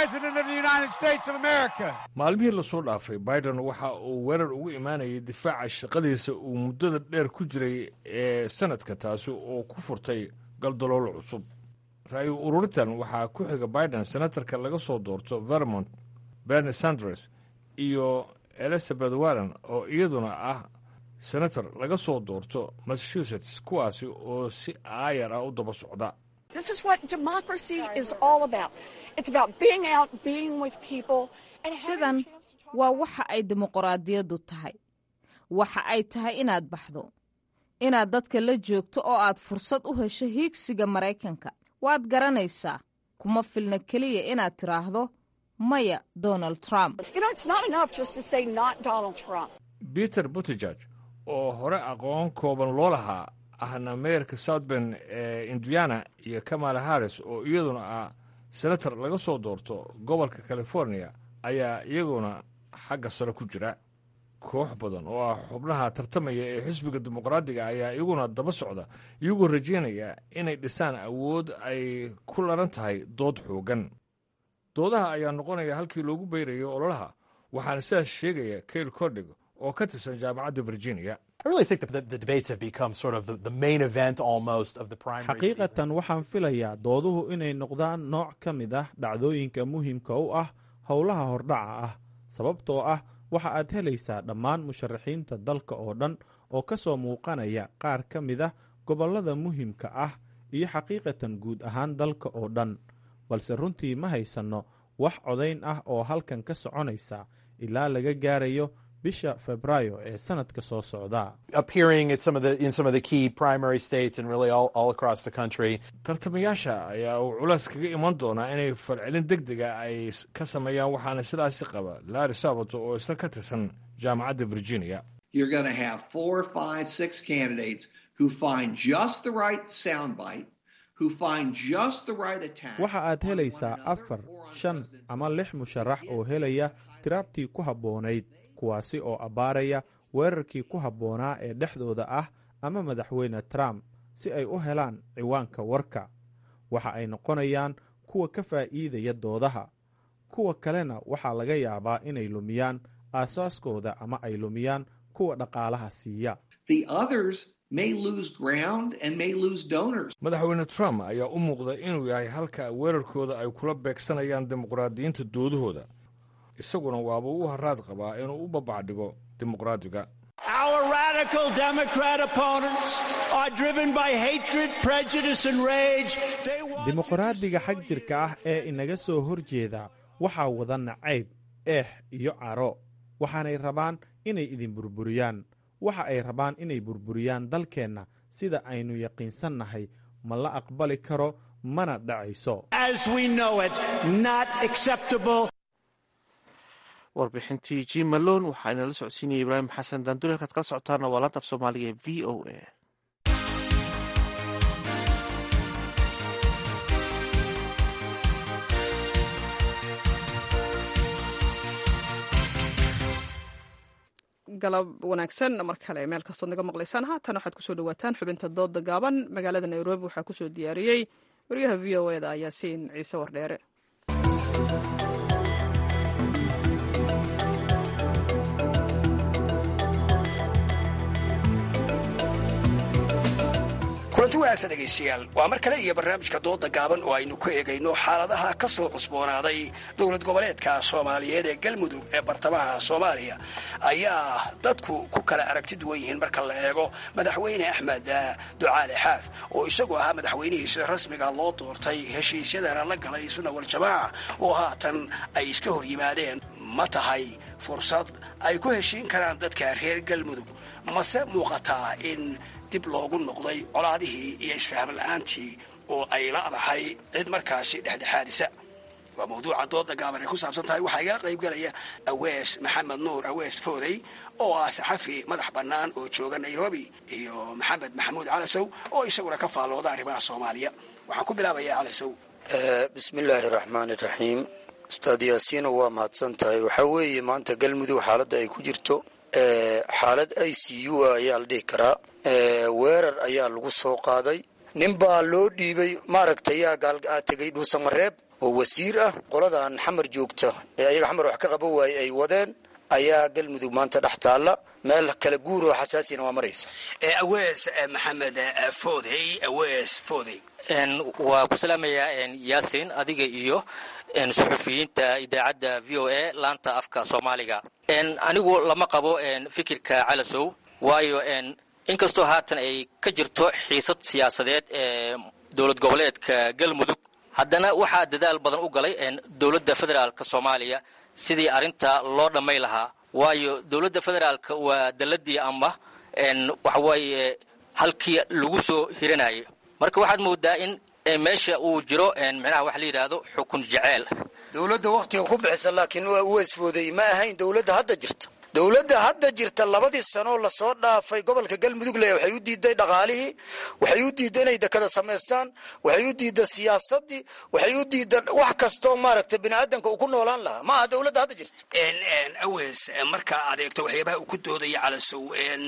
maalmihii lasoo dhaafay biden waxa uu weerar ugu imaanayay difaaca shaqadiisa uu muddada dheer ku jiray ee sanadka taasi oo ku furtay galdaloolo cusub ra-yu ururintan waxaa ku xiga biden senatarka laga soo doorto vermont berni sanders iyo elizabeth warren oo iyaduna ah senator laga soo doorto massachusetts kuwaasi oo si aayar ah u daba socda sidan waa waxa ay dimuqraadiyaddu tahay waxa ay tahay inaad baxdo inaad dadka la joogto oo aad fursad u hesho hiigsiga maraykanka waad garanaysaa kuma filna keliya inaad tidhaahdo maya donald trump peter butejeg oo hore aqoon kooban loo lahaa ahna meerka southben ee indiana iyo kamala harris oo iyaduna ah senator laga soo doorto gobolka california ayaa iyaguna xagga sare ku jira koox badan oo ah xubnaha tartamaya ee xisbiga dimuqraadiga ayaa iyaguna daba socda iyagoo rajaynaya inay dhisaan awood ay ku laran tahay dood xoogan doodaha ayaa noqonaya halkii loogu beyrayo ololaha waxaana sidaas sheegaya kail cordhig oo ka tirsan jaamacadda virginia xaqiiqatan waxaan filayaa dooduhu inay noqdaan nooc ka mid ah dhacdooyinka muhiimka u ah howlaha hordhaca ah sababtoo ah waxa aad helaysaa dhammaan musharaxiinta dalka oo dhan oo ka soo muuqanaya qaar ka mid ah gobollada muhiimka ah iyo xaqiiqatan guud ahaan dalka oo dhan balse runtii ma haysanno wax codayn ah oo halkan ka soconaysa ilaa laga gaarayo bisha febraayo ee sanadka soo socda tartamayaasha ayaa uu culays kaga iman doonaa inay falcelin deg dega ay ka sameeyaan waxaana sidaasi qaba laari sabato oo isla ka tirsan jaamacadda virginia waxa aad helaysaa afar shan ama lix musharax oo helaya tiraabtii ku habboonayd kuwaasi oo abbaaraya weerarkii ku habboonaa ee dhexdooda ah ama madaxweyne trump si ay u helaan ciwaanka warka waxa ay noqonayaan kuwa ka faa'iidaya doodaha kuwa kalena waxaa laga yaabaa inay lumiyaan aasaaskooda ama ay lumiyaan kuwa dhaqaalaha siiya madaxweyne trump ayaa u muuqda inuu yahay halka weerarkooda ay kula beegsanayaan dimuqraadiyiinta doodahooda isaguna waaba u haraad qabaa inuu u babacdhigo dimuqraadiga dimuqraadiga xag jirka ah ee inaga soo horjeeda waxaa wada nacayb eex iyo caro waxaanay rabaan inay idin burburiyaan waxa ay rabaan inay burburiyaan dalkeenna sida aynu yaqiinsannahay ma la aqbali karo mana dhacayso warbixintii jim malon waxaa inala socodsiinaya ibraahim xasan daanduri halkaad kala socotaana waa laanta af soomaaliga ee v o a galab wanaagsan mar kale meel kastood naga maqlaysaan haatan waxaad kusoo dhawaataan xubinta dooda gaaban magaalada nairobi waxaa kusoo diyaariyey wariyaha v o eda yaasiin ciise wardheere kulanti wanaagsan dhegaystayaal waa mar kale iyo barnaamijka dooda gaaban oo aynu ku eegayno xaaladaha ka soo cusboonaaday dowlad goboleedka soomaaliyeed ee galmudug ee bartamaha soomaaliya ayaa dadku ku kala aragti duwan yihiin marka la eego madaxweyne axmed ducaale xaaf oo isagu ahaa madaxweynihiisa rasmiga loo doortay heshiisyadana la galay sunna waljamaaca oo haatan ay iska hor yimaadeen ma tahay fursad ay ku heshiin karaan dadka reer galmudug mase muuqataa in dib loogu noqday colaadihii iyo isfaham la-aantii oo ay la'dahay cid markaasi dhexdhexaadisa waa mawduuca dooda gaaban ay ku saabsan tahay waxaa igala qaybgalaya awees maxamed nuur awees foodey oo ah saxafi madax bannaan oo jooga nairobi iyo maxamed maxamuud calasow oo isaguna ka faallooda arrimaha soomaaliya waxaan ku bilaabayaa calasow bismillaahi raxmaani raxiim ustaad yaasiino waa mahadsan tahay waxaa weeye maanta galmudug xaaladda ay ku jirto xaalad i c u a ayaa la dhihi karaa weerar ayaa lagu soo qaaday nin baa loo dhiibay maaragtay yaa tegay dhuusamareeb oo wasiir ah qoladan xamar joogta ee ayaga xamar wax ka qaban waaye ay wadeen ayaa galmudug maanta dhex taalla meel kala guur oo xasaasina waa maraysa awees maxamed foodey awees foodey waa ku salaamayaa yaasin adiga iyo suxufiyiinta idaacadda v o a laanta afka soomaaliga anigu lama qabo fikirka calasow waayo inkastoo haatan ay ka jirto xiisad siyaasadeed ee dowlad goboleedka galmudug haddana waxaa dadaal badan u galay dowladda federaalka soomaaliya sidii arrinta loo dhammay lahaa waayo dowladda federaalka waa dalladii ama waxawaaye halkii lagu soo hiranayay marka waxaad moodaa in meesha uu jiro micnaha waxa la yidhaahdo xukun jeceel dowladda waktiga ku bixisa laakiin waa uweesfooday ma ahayn dowladda hadda jirta dowladda hadda jirta labadii sanoo lasoo dhaafay gobolka galmudug le waxay u diiday dhaqaalihii waxay u diiday inay dekada samaystaan waxay u diida siyaasadii waxay u diida wax kastoo maaragtay biniaadanka uu ku noolaan lahaa ma aha dowladda hadda jirta aweys marka aad eegto waxyaabaha uu ku doodaya calasow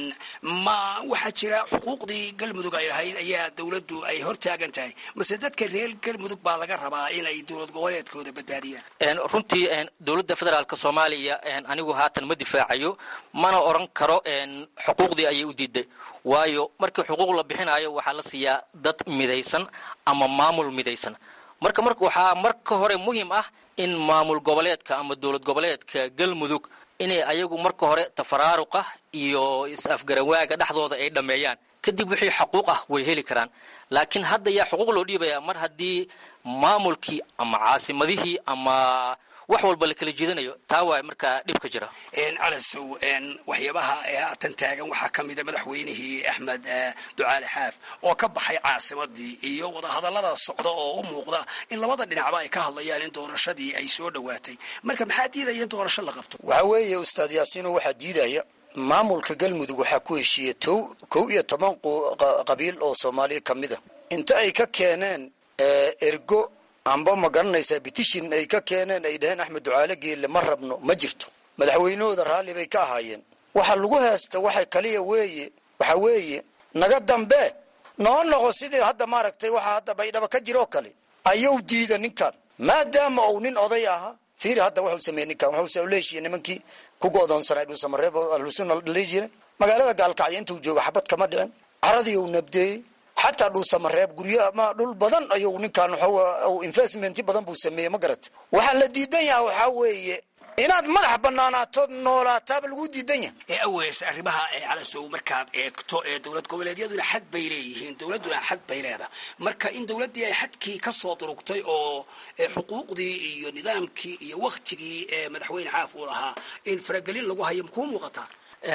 ma waxaa jira xuquuqdii galmudug ay lahayd ayaa dowladdu ay hortaagan tahay mase dadka reer galmudug baa laga rabaa inay dowlad goboleedkooda badbaadiyaan runtii dowladda federaalk soomaaliya anigu haatan ma difaacayo mana oran karo xuquuqdii ayay u diiday waayo markii xuquuq la bixinayo waxaa la siiyaa dad midaysan ama maamul midaysan marka mar waxaa marka hore muhiim ah in maamul goboleedka ama dowlad goboleedka galmudug inay ayagu marka hore tafaraaruqa iyo is-afgarawaaga dhexdooda ay dhammeeyaan kadib wixii xuquuq ah way heli karaan laakiin hadda yaa xuquuq loo dhiibaya mar haddii maamulkii ama caasimadihii ama wax walba la kala jeedanayo taa waay markaa dhibka jira calasow waxyaabaha haatan taagan waxaa ka mida madaxweynihii axmed ducaale xaaf oo ka baxay caasimadii iyo wadahadallada socda oo u muuqda in labada dhinacba ay ka hadlayaan in doorashadii ay soo dhowaatay marka maxaa diidaya in doorasho la qabto waxaa weeye ustaad yaasiino waxaa diidaya maamulka galmudug waxaa ku heshiiyey tow kow iyo toban qabiil oo soomaaliya ka mid a inta ay ka keeneen ergo amba ma garanaysaa bitishin ay ka keeneen ay dhaheen axmed ducaale geelle ma rabno ma jirto madaxweynahooda raalli bay ka ahaayeen waxa lagu heesta waxa kaliya weeye waxa weeye naga dambe noo noqo sidii hadda maaragtay waxa hadda baydhaba ka jiroo kale ayuu diida ninkan maadaama uu nin oday ahaa fiiri hadda wuxuu sameeyey ninkan wuxuu leeshiye nimankii ku go'doonsanay dhuusamareeb oo ahlusuna dhali jiray magaalada gaalkacyo intuu jooga xabad kama dhicin caradii uu nabdeeyey xataa dhuusamareeb guryo ama dhul badan ayuu ninkan w investment badan buu sameeyey ma garata waxaa la diidan yaha waxaa weeye inaad madax banaanaatood noolaataaba lagu diidan yahay ee aweys arrimaha ee calasow markaad eegto ee dowlad goboleedyaduna xad bay leeyihiin dowladduna xad bay leedahay marka in dowladdii ay xadkii ka soo durugtay oo xuquuqdii iyo nidaamkii iyo waktigii ee madaxweyne xaaf uu lahaa in faragelin lagu hayo makuu muuqataa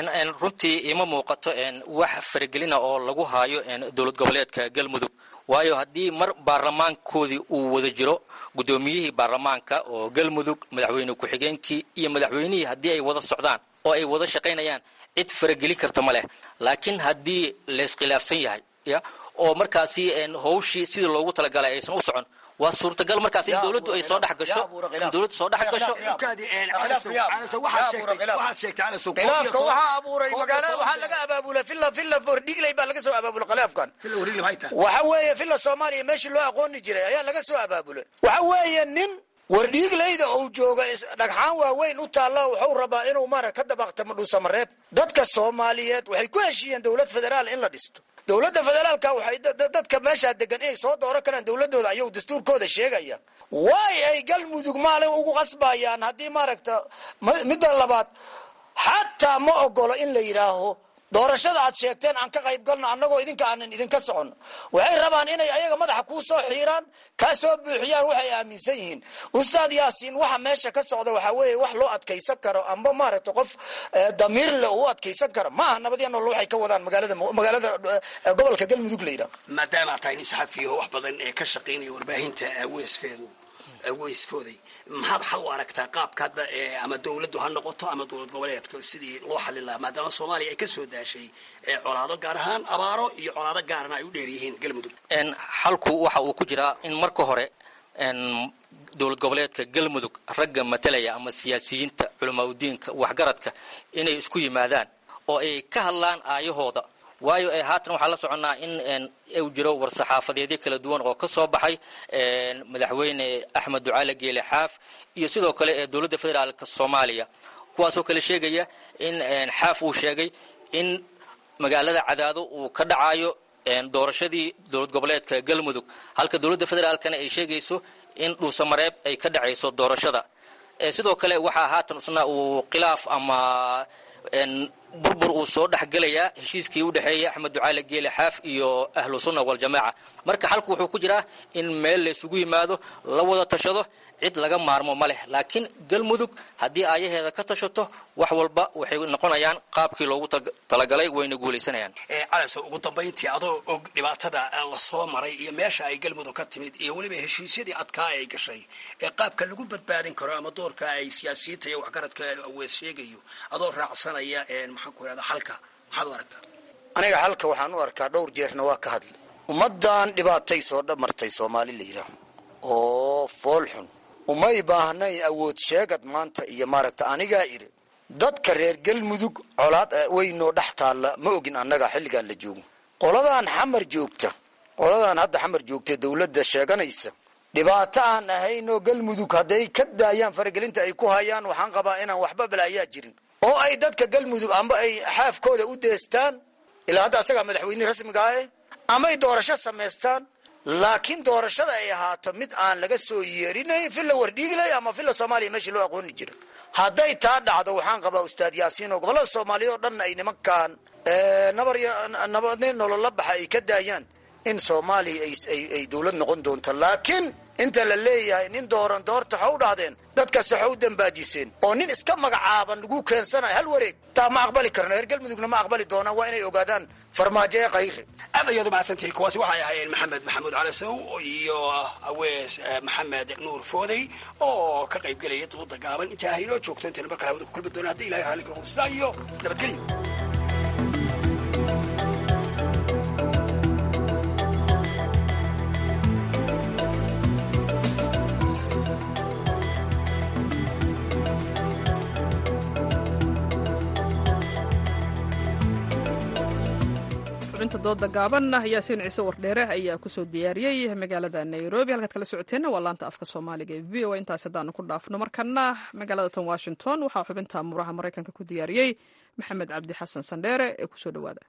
runtii ima muuqato wax faragelina oo lagu haayo dowlad goboleedka galmudug waayo haddii mar baarlamaankoodii uu wada jiro guddoomiyihii baarlamaanka oo galmudug madaxweyne ku-xigeenkii iyo madaxweynihii haddii ay wada socdaan oo ay wada shaqaynayaan cid faragelin karta ma leh laakiin haddii layiskhilaafsan yahay ya oo markaasi hawshii sidii loogu talagalay aysan u socon waa suurtagal markaas in dowladdu ay soo dhex gasho in dowladdu soo dhex gasho khilaafka waxaa abuuray magaalada waxaa laga abaabula villa villa fordhigley baa laga soo abaabula khilaafkan waxa weeye villa soomaaliya meeshii loo aqooni jiray ayaa laga soo abaabulay waxa weeye nin wardhiigleyda uu jooga dhagxaan waaweyn u taalla wuxuu rabaa inuu mara ka dabaqtamo dhuusamareeb dadka soomaaliyeed waxay ku heshiiyeen dowlad federaal in la dhisto dowladda federaalka waxay dadka meeshaa degan inay soo dooran karaan dowladooda ayuu dastuurkooda sheegaya waay ay galmudug maalin ugu qasbayaan haddii maaragta midda labaad xataa ma ogolo in la yidhaaho doorashada aad sheegteen aan ka qayb galno annagoo idinka aanan idinka soconno waxay rabaan inay ayaga madaxa kuu soo xiiraan kaa soo buuxiyaan waxay aaminsan yihiin ustaad yaasiin waxa meesha ka socda waxaa weeye wax loo adkaysan karo amba maaragta qof damiir le u adkaysan karo maaha nabadya nool waxay ka wadaan magaalada magaalada gobolka galmudug la yidhaho maadaama tahay nin saxafiyaho wax badan ee ka shaqaynaya warbaahinta weysfeedu weysfooday maxaad xal u aragtaa qaabka hadda ama dowladdu ha noqoto ama dowlad goboleedka sidii loo xallin lahaa maadaama soomaaliya ay ka soo daashay colaado gaar ahaan abaaro iyo colaado gaarana ay u dheer yihiin galmudug xalku waxa uu ku jiraa in marka hore dowlad goboleedka galmudug ragga matalaya ama siyaasiyiinta culamaauddiinka waxgaradka inay isku yimaadaan oo ay ka hadlaan aayahooda waayo haatan waxaa la soconnaa in uu jiro war-saxaafadeedyo kala duwan oo ka soo baxay madaxweyne axmed ducaale geele xaaf iyo sidoo kale ee dowladda federaalk soomaaliya kuwaasoo kale sheegaya in xaaf uu sheegay in magaalada cadaado uu ka dhacayo doorashadii dowlad goboleedka galmudug halka dowladda federaalkana ay sheegayso in dhuusamareeb ay ka dhacayso doorashada sidoo kale waxaa haatan isna uu khilaaf ama burbur uu soo dhexgelayaa heshiiskii u dhexeeyay axmed ducaale geele xaaf iyo ahlu sunna waljamaaca marka xalku wuxuu ku jiraa in meel laysugu yimaado la wada tashado cid laga maarmo ma leh laakiin galmudug haddii aayaheeda ka tashato wax walba waxay noqonayaan qaabkii loogu talagalay wayna guulaysanayaan calaso ugu dambayntii adoo og dhibaatada la soo maray iyo meesha ay galmudug ka timid iyo weliba heshiisyadii adkaa ay gashay ee qaabka lagu badbaadin karo ama doorka ay siyaasiyiinta iyo waxgaradka wees sheegayo adoo raacsanaya maxaan ku irahda xalka maxaad u aragtaa aniga xalka waxaan u arkaa dhowr jeerna waa ka hadlay ummaddan dhibaatay soo dhamartay soomaali la yidhaah oo fool xun umay baahnayn awood sheegad maanta iyo maaragta anigaa idhi dadka reer galmudug colaad weynoo dhex taalla ma ogin annaga xilligaan la joogo qoladaan xamar joogta qoladaan hadda xamar joogta dawladda sheeganaysa dhibaato aan ahaynoo galmudug hadday ka daayaan faragelinta ay ku hayaan waxaan qabaa inaan waxba balaayaa jirin oo ay dadka galmudug amba ay xaafkooda u deestaan ilaa hadda asagaa madaxweyne rasmiga ah amay doorasho samaystaan laakiin doorashada ay ahaato mid aan laga soo yeerinayn filla wardhiiglay ama filla soomaaliya meeshii loo aqooni jira hadday taa dhacdo waxaan qabaa ustaad yaasiin oo gobollada soomaaliya oo dhan ay nimankaan nabar nabadne nolola baxa ay ka daayaan in soomaaliya ay dowlad noqon doonto laakiin inta la leeyahay nin dooran doorta ha u dhahdeen dadkaas waxa u dambaajiseen oo nin iska magacaaban lagu keensanayo hal wareeg taa ma aqbali karno reer galmudugna ma aqbali doonaan waa inay ogaadaan farmaajo ee kayre aad ayaad umahadsantihi kuwaasi waxay ahaayeen maxamed maxamuud calasow iyo awees maxamed nuur foodey oo ka qayb gelaya dooda gaaban intaa haynoo joogto intaynu mar kale hawada ku kulmi doona haddi ilahay raalli karo sidaa iyo nabadgelyo xubinta dooda gaaban yaasiin ciise wardheere ayaa kusoo diyaariyey magaalada nairobi halkaad kala socoteenna waa laanta afka soomaaliga ee v o a intaas haddaanu ku dhaafno markana magaalada tan washington waxaa xubinta muraha maraykanka ku diyaariyey maxamed cabdi xasan sandheere ee kusoo dhowaada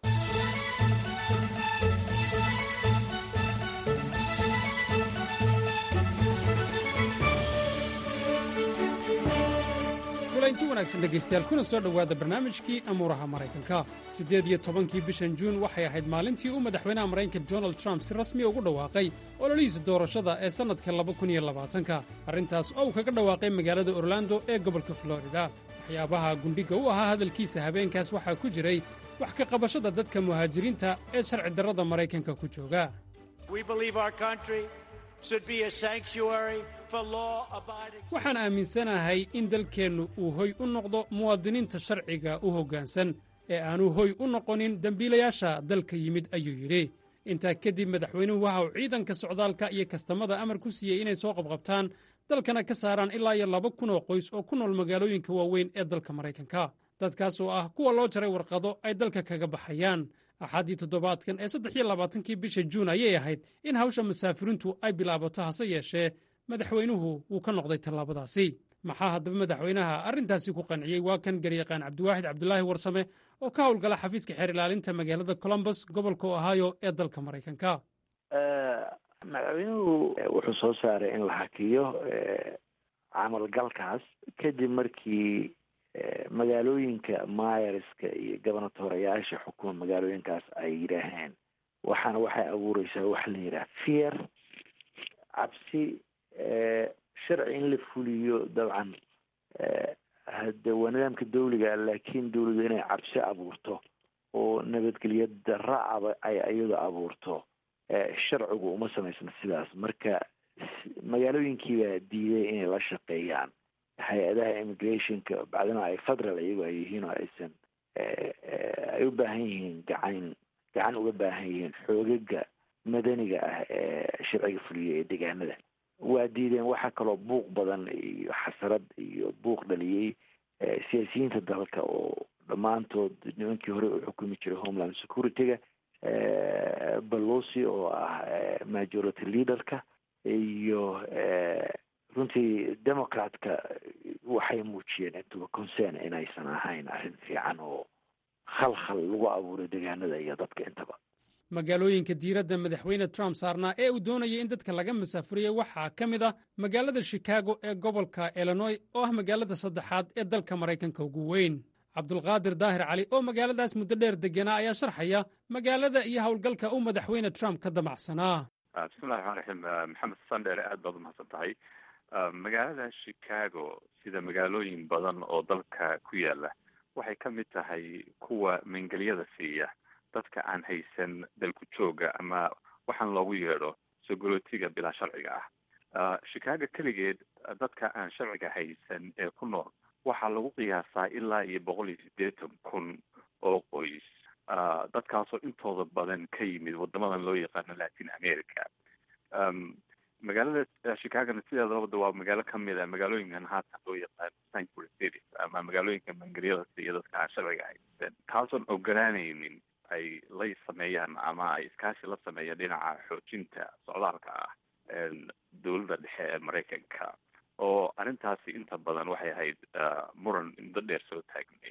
kulanti wanaagsan dhegaystayaal kuna soo dhowaada barnaamijkii amuuraha maraykanka siddeed iyo tobankii bishan juun waxay ahayd maalintii uu madaxweynaha maraykanka donald trump si rasmi ugu dhawaaqay ololihiisa doorashada ee sannadka laba kun iyo labaatanka arrintaas oo uu kaga dhawaaqay magaalada orlando ee gobolka florida waxyaabaha gundhiga u ahaa hadalkiisa habeenkaas waxaa ku jiray wax ka qabashada dadka muhaajiriinta ee sharci darrada maraykanka ku jooga waxaan aaminsanahay in dalkeennu uu hoy u noqdo muwaadiniinta sharciga u hoggaansan ee aanu hoy u noqonin dembiilayaasha dalka yimid ayuu yidhi intaa kadib madaxweynuhu waxa uu ciidanka socdaalka iyo kastamada amar ku siiyey inay soo qabqabtaan dalkana ka saaraan ilaa iyo laba kun oo qoys oo ku nool magaalooyinka waaweyn ee dalka maraykanka dadkaas oo ah kuwa loo jaray warqado ay dalka kaga baxayaan axaddii toddobaadkan ee saddex iyo labaatankii bisha juun ayay ahayd in hawsha masaafirintu ay bilaabato hase yeeshee madaxweynuhu wuu ka noqday tallaabadaasi maxaa haddaba madaxweynaha arrintaasi ku qanciyey waa kan garyaqaan cabdiwaaxid cabdulaahi warsame oo ka howlgala xafiiska xeer ilaalinta magaalada colombos gobolka ohio ee dalka maraykanka madaxweynuhu wuxuu soo saaray in la hakiyo camalgalkaas kadib markii magaalooyinka maayarska iyo gobernatorayaasha xukuma magaalooyinkaas ay yidhaaheen waxaana waxay abuureysaa waxa la yidhaha fear cabsi sharci in la fuliyo dabcan hade waa nidaamka dawliga laakiin dawladu inay cabsi abuurto oo nabadgelyo darra aba ay iyadu abuurto sharcigu uma samaysna sidaas marka magaalooyinkiibaa diiday inay la shaqeeyaan hay-adaha immigrationka bacdina ay federal iyago ay yihiin oo aysan ay u baahan yihiin gacan gacan uga baahan yihiin xoogaga madaniga ah ee sharciga fuliya ee deegaanada waa diideen waxaa kaloo buuq badan iyo xasarad iyo buuq dhaliyey siyaasiyiinta dalka oo dhammaantood nimankii hore u xukumi jiray homeland security-ga balosi oo ah majority leaderka iyo runtii democratka waxay muujiyeen intuba concern inaysan ahayn arrin fiican oo khalkhal lagu abuuray deegaanada iyo dadka intaba magaalooyinka diiradda madaxweyne trump saarnaa ee uu doonayay in dadka laga masaafuriyey waxaa ka mid ah magaalada shikaago ee gobolka illinoy oo ah magaalada saddexaad ee dalka maraykanka ugu weyn cabdulqaadir daahir cali oo magaaladaas muddo dheer deganaa ayaa sharxaya magaalada iyo howlgalka uu madaxweyne trump ka damacsanaa bismillahi raxmaan raxiim maxamed sandheere aad baad umahadsan tahay magaalada chicago sida magaalooyin badan oo dalka ku yaala waxay ka mid tahay kuwa mangelyada siiya dadka aan haysan dalku jooga ama waxaan loogu yeedho sogolootiga bilaa sharciga ah chicago keligeed dadka aan sharciga haysan ee ku nool waxaa lagu qiyaasaa ilaa iyo boqol iyo siddeetan kun oo qoys dadkaasoo intooda badan ka yimid wadamadan loo yaqaano latin america magaalada chicagona sideedabada waa magaalo kamid a magaalooyinkan haatan loo yaqaano sanctuary cities ama magaalooyinka mangelyada siiya dadka aan sharciga haysan kaasoon ogolaanaynin ay lay sameeyaan ama ay iskaashi la sameeyaan dhinaca xoojinta socdaalka ah dowladda dhexe ee maraykanka oo arrintaasi inta badan waxay ahayd muran muddo dheer soo taagnay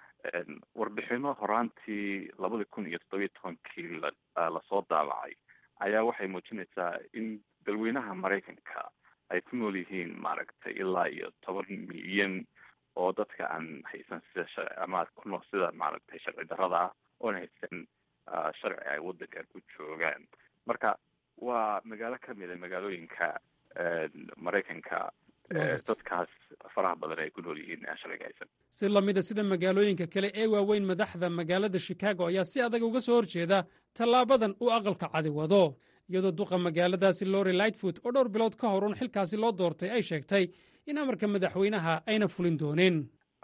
warbixino horaantii labada kun iyo toddobiyo tobankii lasoo daabacay ayaa waxay muujinaysaa in dalweynaha maraykanka ay ku nool yihiin maaragtay ilaa iyo toban milyan oo dadka aan haysan sida sharci ama ku nool sida maaragtay sharci darrada ah oon haysan sharci ay waddankan ku joogaan marka waa magaalo kamid a magaalooyinka maraykanka dadkaas faraha badan ay ku nool yihiin aan sharciga haysan si lamida sida magaalooyinka kale ee waaweyn madaxda magaalada chicago ayaa si adag uga soo horjeeda tallaabadan uu aqalka cadi wado iyadoo duqa magaaladaasi lori lightfoot oo dhowr bilood ka hor un xilkaasi loo doortay ay sheegtay in amarka madaxweynaha ayna fulin doonin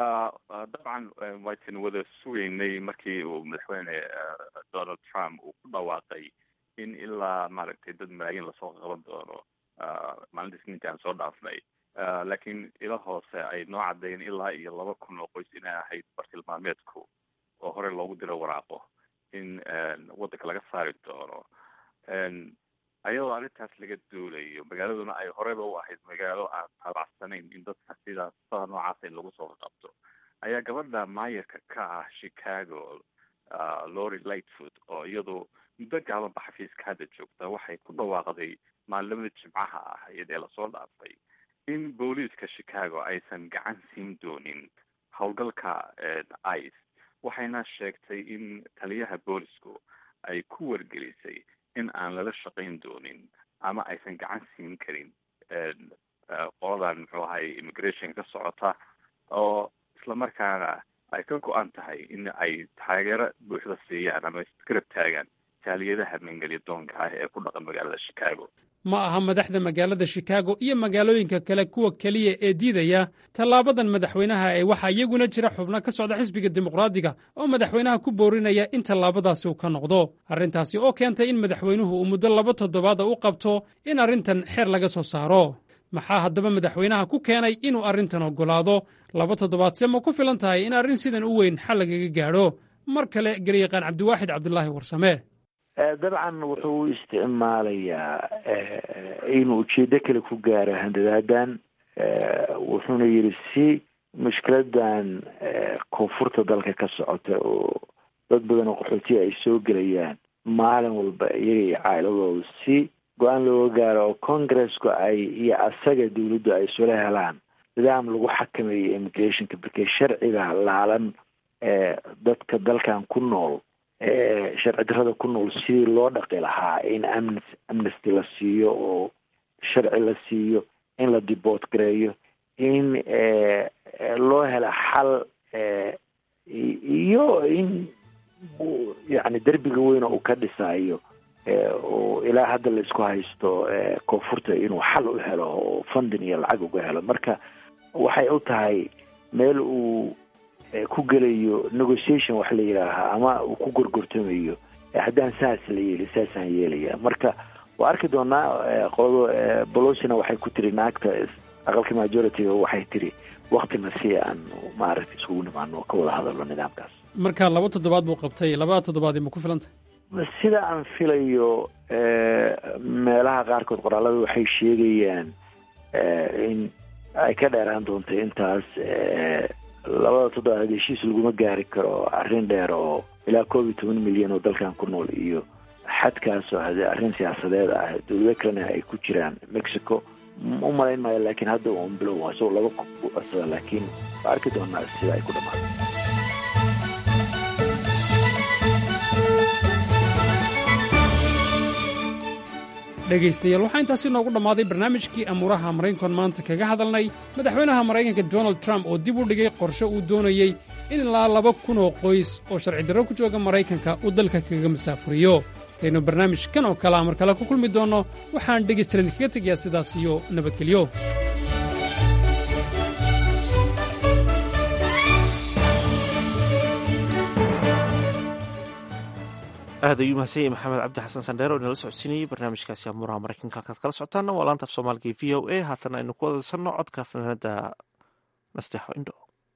dabcan waytan wada sugeynay markii uu madaxweyne donald trump uu ku dhawaaqay in ilaa maaragtay dad malaayiin lasoo qaban doono maalinta isniinta aan soo dhaafnay laakiin ilo hoose ay noo caddeeyeen ilaa iyo laba kun oo qoys inay ahayd bartilmaameedku oo hore loogu diro waraaqo in waddanka laga saari doono ayadoo arrintaas laga duulayo magaaladuna ay horeba u ahayd magaalo aan tabacsanayn in dadka sidaas sada noocaasa in lagu soo qabto ayaa gabadha maayarka ka ah chicago lori lightfoot oo iyadu muddo gaabanba xafiiska hadda joogta waxay ku dhawaaqday maalimada jimcaha ah iyadee lasoo dhaafay in booliiska chicago aysan gacan siin doonin howlgalka ice waxayna sheegtay in taliyaha boolisku ay ku wargelisay in aan lala shaqayn doonin ama aysan gacan siin karin qoladan muxuu ahay immigration ka socota oo islamarkaana ay ka go-an tahay in ay taageero buuxda siiyaan ama isgarab taagaan taaliyadaha mangelya doonka ah ee ku dhaqan magaalada chicago ma aha madaxda magaalada chicago iyo magaalooyinka kale kuwa keliya ee diidaya tallaabadan madaxweynaha ee waxaa iyaguna jira xubno ka socda xisbiga dimuqraadiga oo madaxweynaha ku boorinaya in tallaabadaasi uu ka noqdo arrintaasi oo keentay in madaxweynuhu uu muddo laba toddobaada u qabto in arrintan xeer laga soo saaro maxaa haddaba madaxweynaha ku keenay inuu arrintan oggolaado laba toddobaadse ma ku filan tahay in arrin sidan u weyn xal lagaga gaadho mar kale garyaqaan cabdiwaaxid cabdulaahi warsame dabcan wuxuu u isticmaalayaa inuu ujeedo kale ku gaaro handadaadan wuxuuna yidhi si mushkiladan koonfurta dalka ka socota oo dad badan oo qaxootiya ay soo gelayaan maalin walba iyaga iyo caa'iladooda si go-aan looga gaaro oo congresska ay iyo asaga dawladdu ay isula helaan nidaam lagu xakameeyo immigrationka markee sharciga laalan dadka dalkan ku nool sharci darrada ku nool sidii loo dhaqi lahaa in amn amnesty la siiyo oo sharci la siiyo in la diboot gareeyo in loo helo xal iyo in yani derbiga weyna uu ka dhisayo oo ilaa hadda la isku haysto koonfurta inuu xal u helo oo funding iyo lacag uga helo marka waxay u tahay meel uu ku gelayo negotiation wax la yidhaahaa ama uu ku gorgortamayo haddaan saas la yeeli saasaan yeelaya marka waa arki doonaa qolada bolosina waxay ku tiri naagta aqalka majority waxay tiri waktina si aan maaragtay isugu nimaano ka wada hadalno nidaamkaas marka laba toddobaad buu qabtay labada toddobaad ma ku filantay sida aan filayo meelaha qaarkood qoraalada waxay sheegayaan in ay ka dheeraan doonto intaas labada toddobaad heshiis laguma gaari karo arrin dheer oo ilaa koob iyo toban milyan oo dalkan ku nool iyo xadkaas oo hade arrin siyaasadeed ah dowlado kalena ay ku jiraan mexico u malayn maayo laakiin hadda un bilow isagoo laba codsada laakiin waa arki doonaa sida ay ku dhamaado dhegaystayaal waxaa intaasi noogu dhammaaday barnaamijkii amuuraha maraykan maanta kaga hadalnay madaxweynaha maraykanka donald trump oo dib u dhigay qorshe uu doonayey in ilaa laba kun oo qoys oo sharci darro ku jooga maraykanka uu dalka kaga masaafuriyo intaynu barnaamijkan oo kalea mar kale ku kulmi doonno waxaan dhegaystalan kaga tegayaa sidaas iyo nabadgelyo aad ayuu mahadsan yahay maxamed cabdi xasan sandheer oo inala socodsiinayey barnaamijkaasi amuuraha maraykanka halkaad kala socotaana waa laanta af soomaaliga v o a haatana aynu ku wadaysanno codka fanaanada nasteexo indho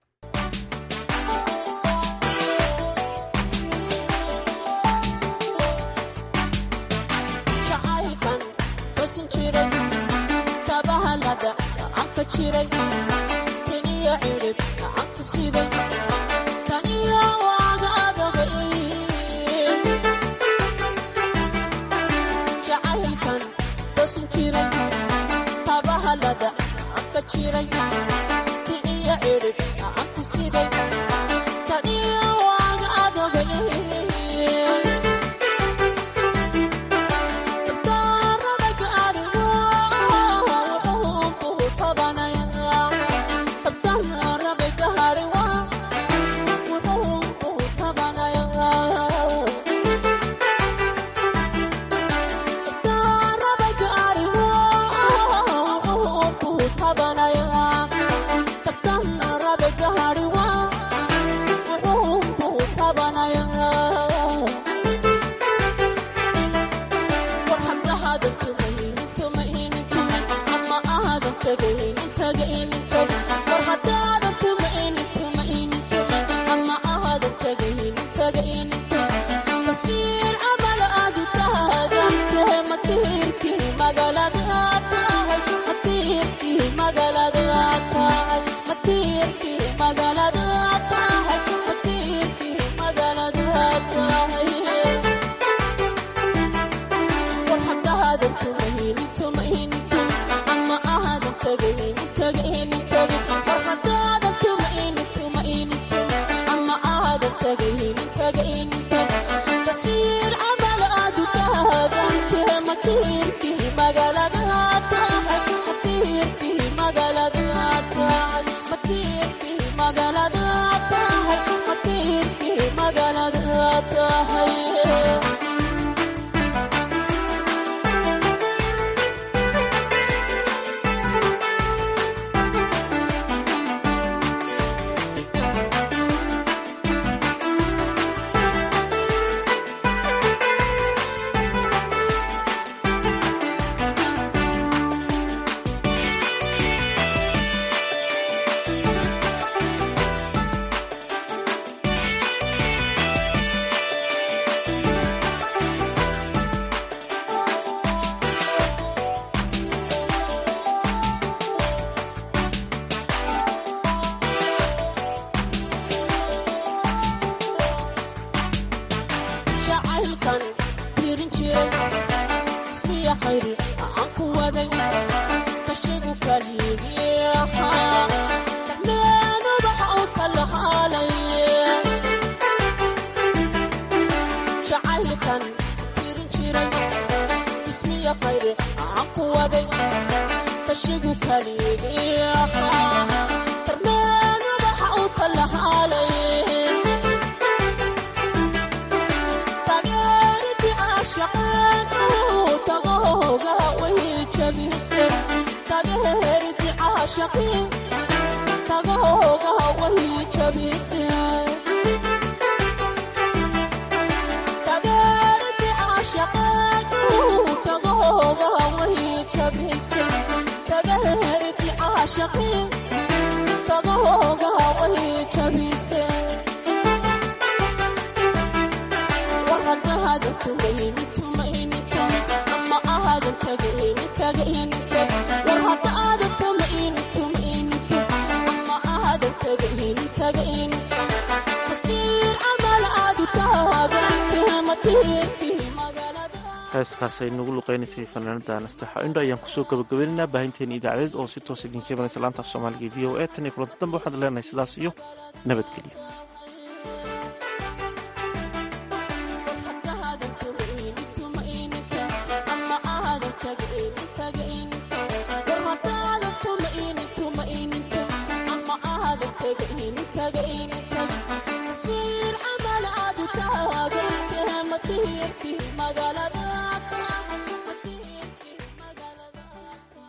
heeskaas ay nagu luqeynaysay fanaanada nasteexo indho ayaan kusoo gabagabaynaynaa baahinteena idaacadeed oo si toos idinka imanaysa laanta af soomaaliga v o a tan iyo kulanta dambe waxaad leenahay sidaas iyo nabadgelyo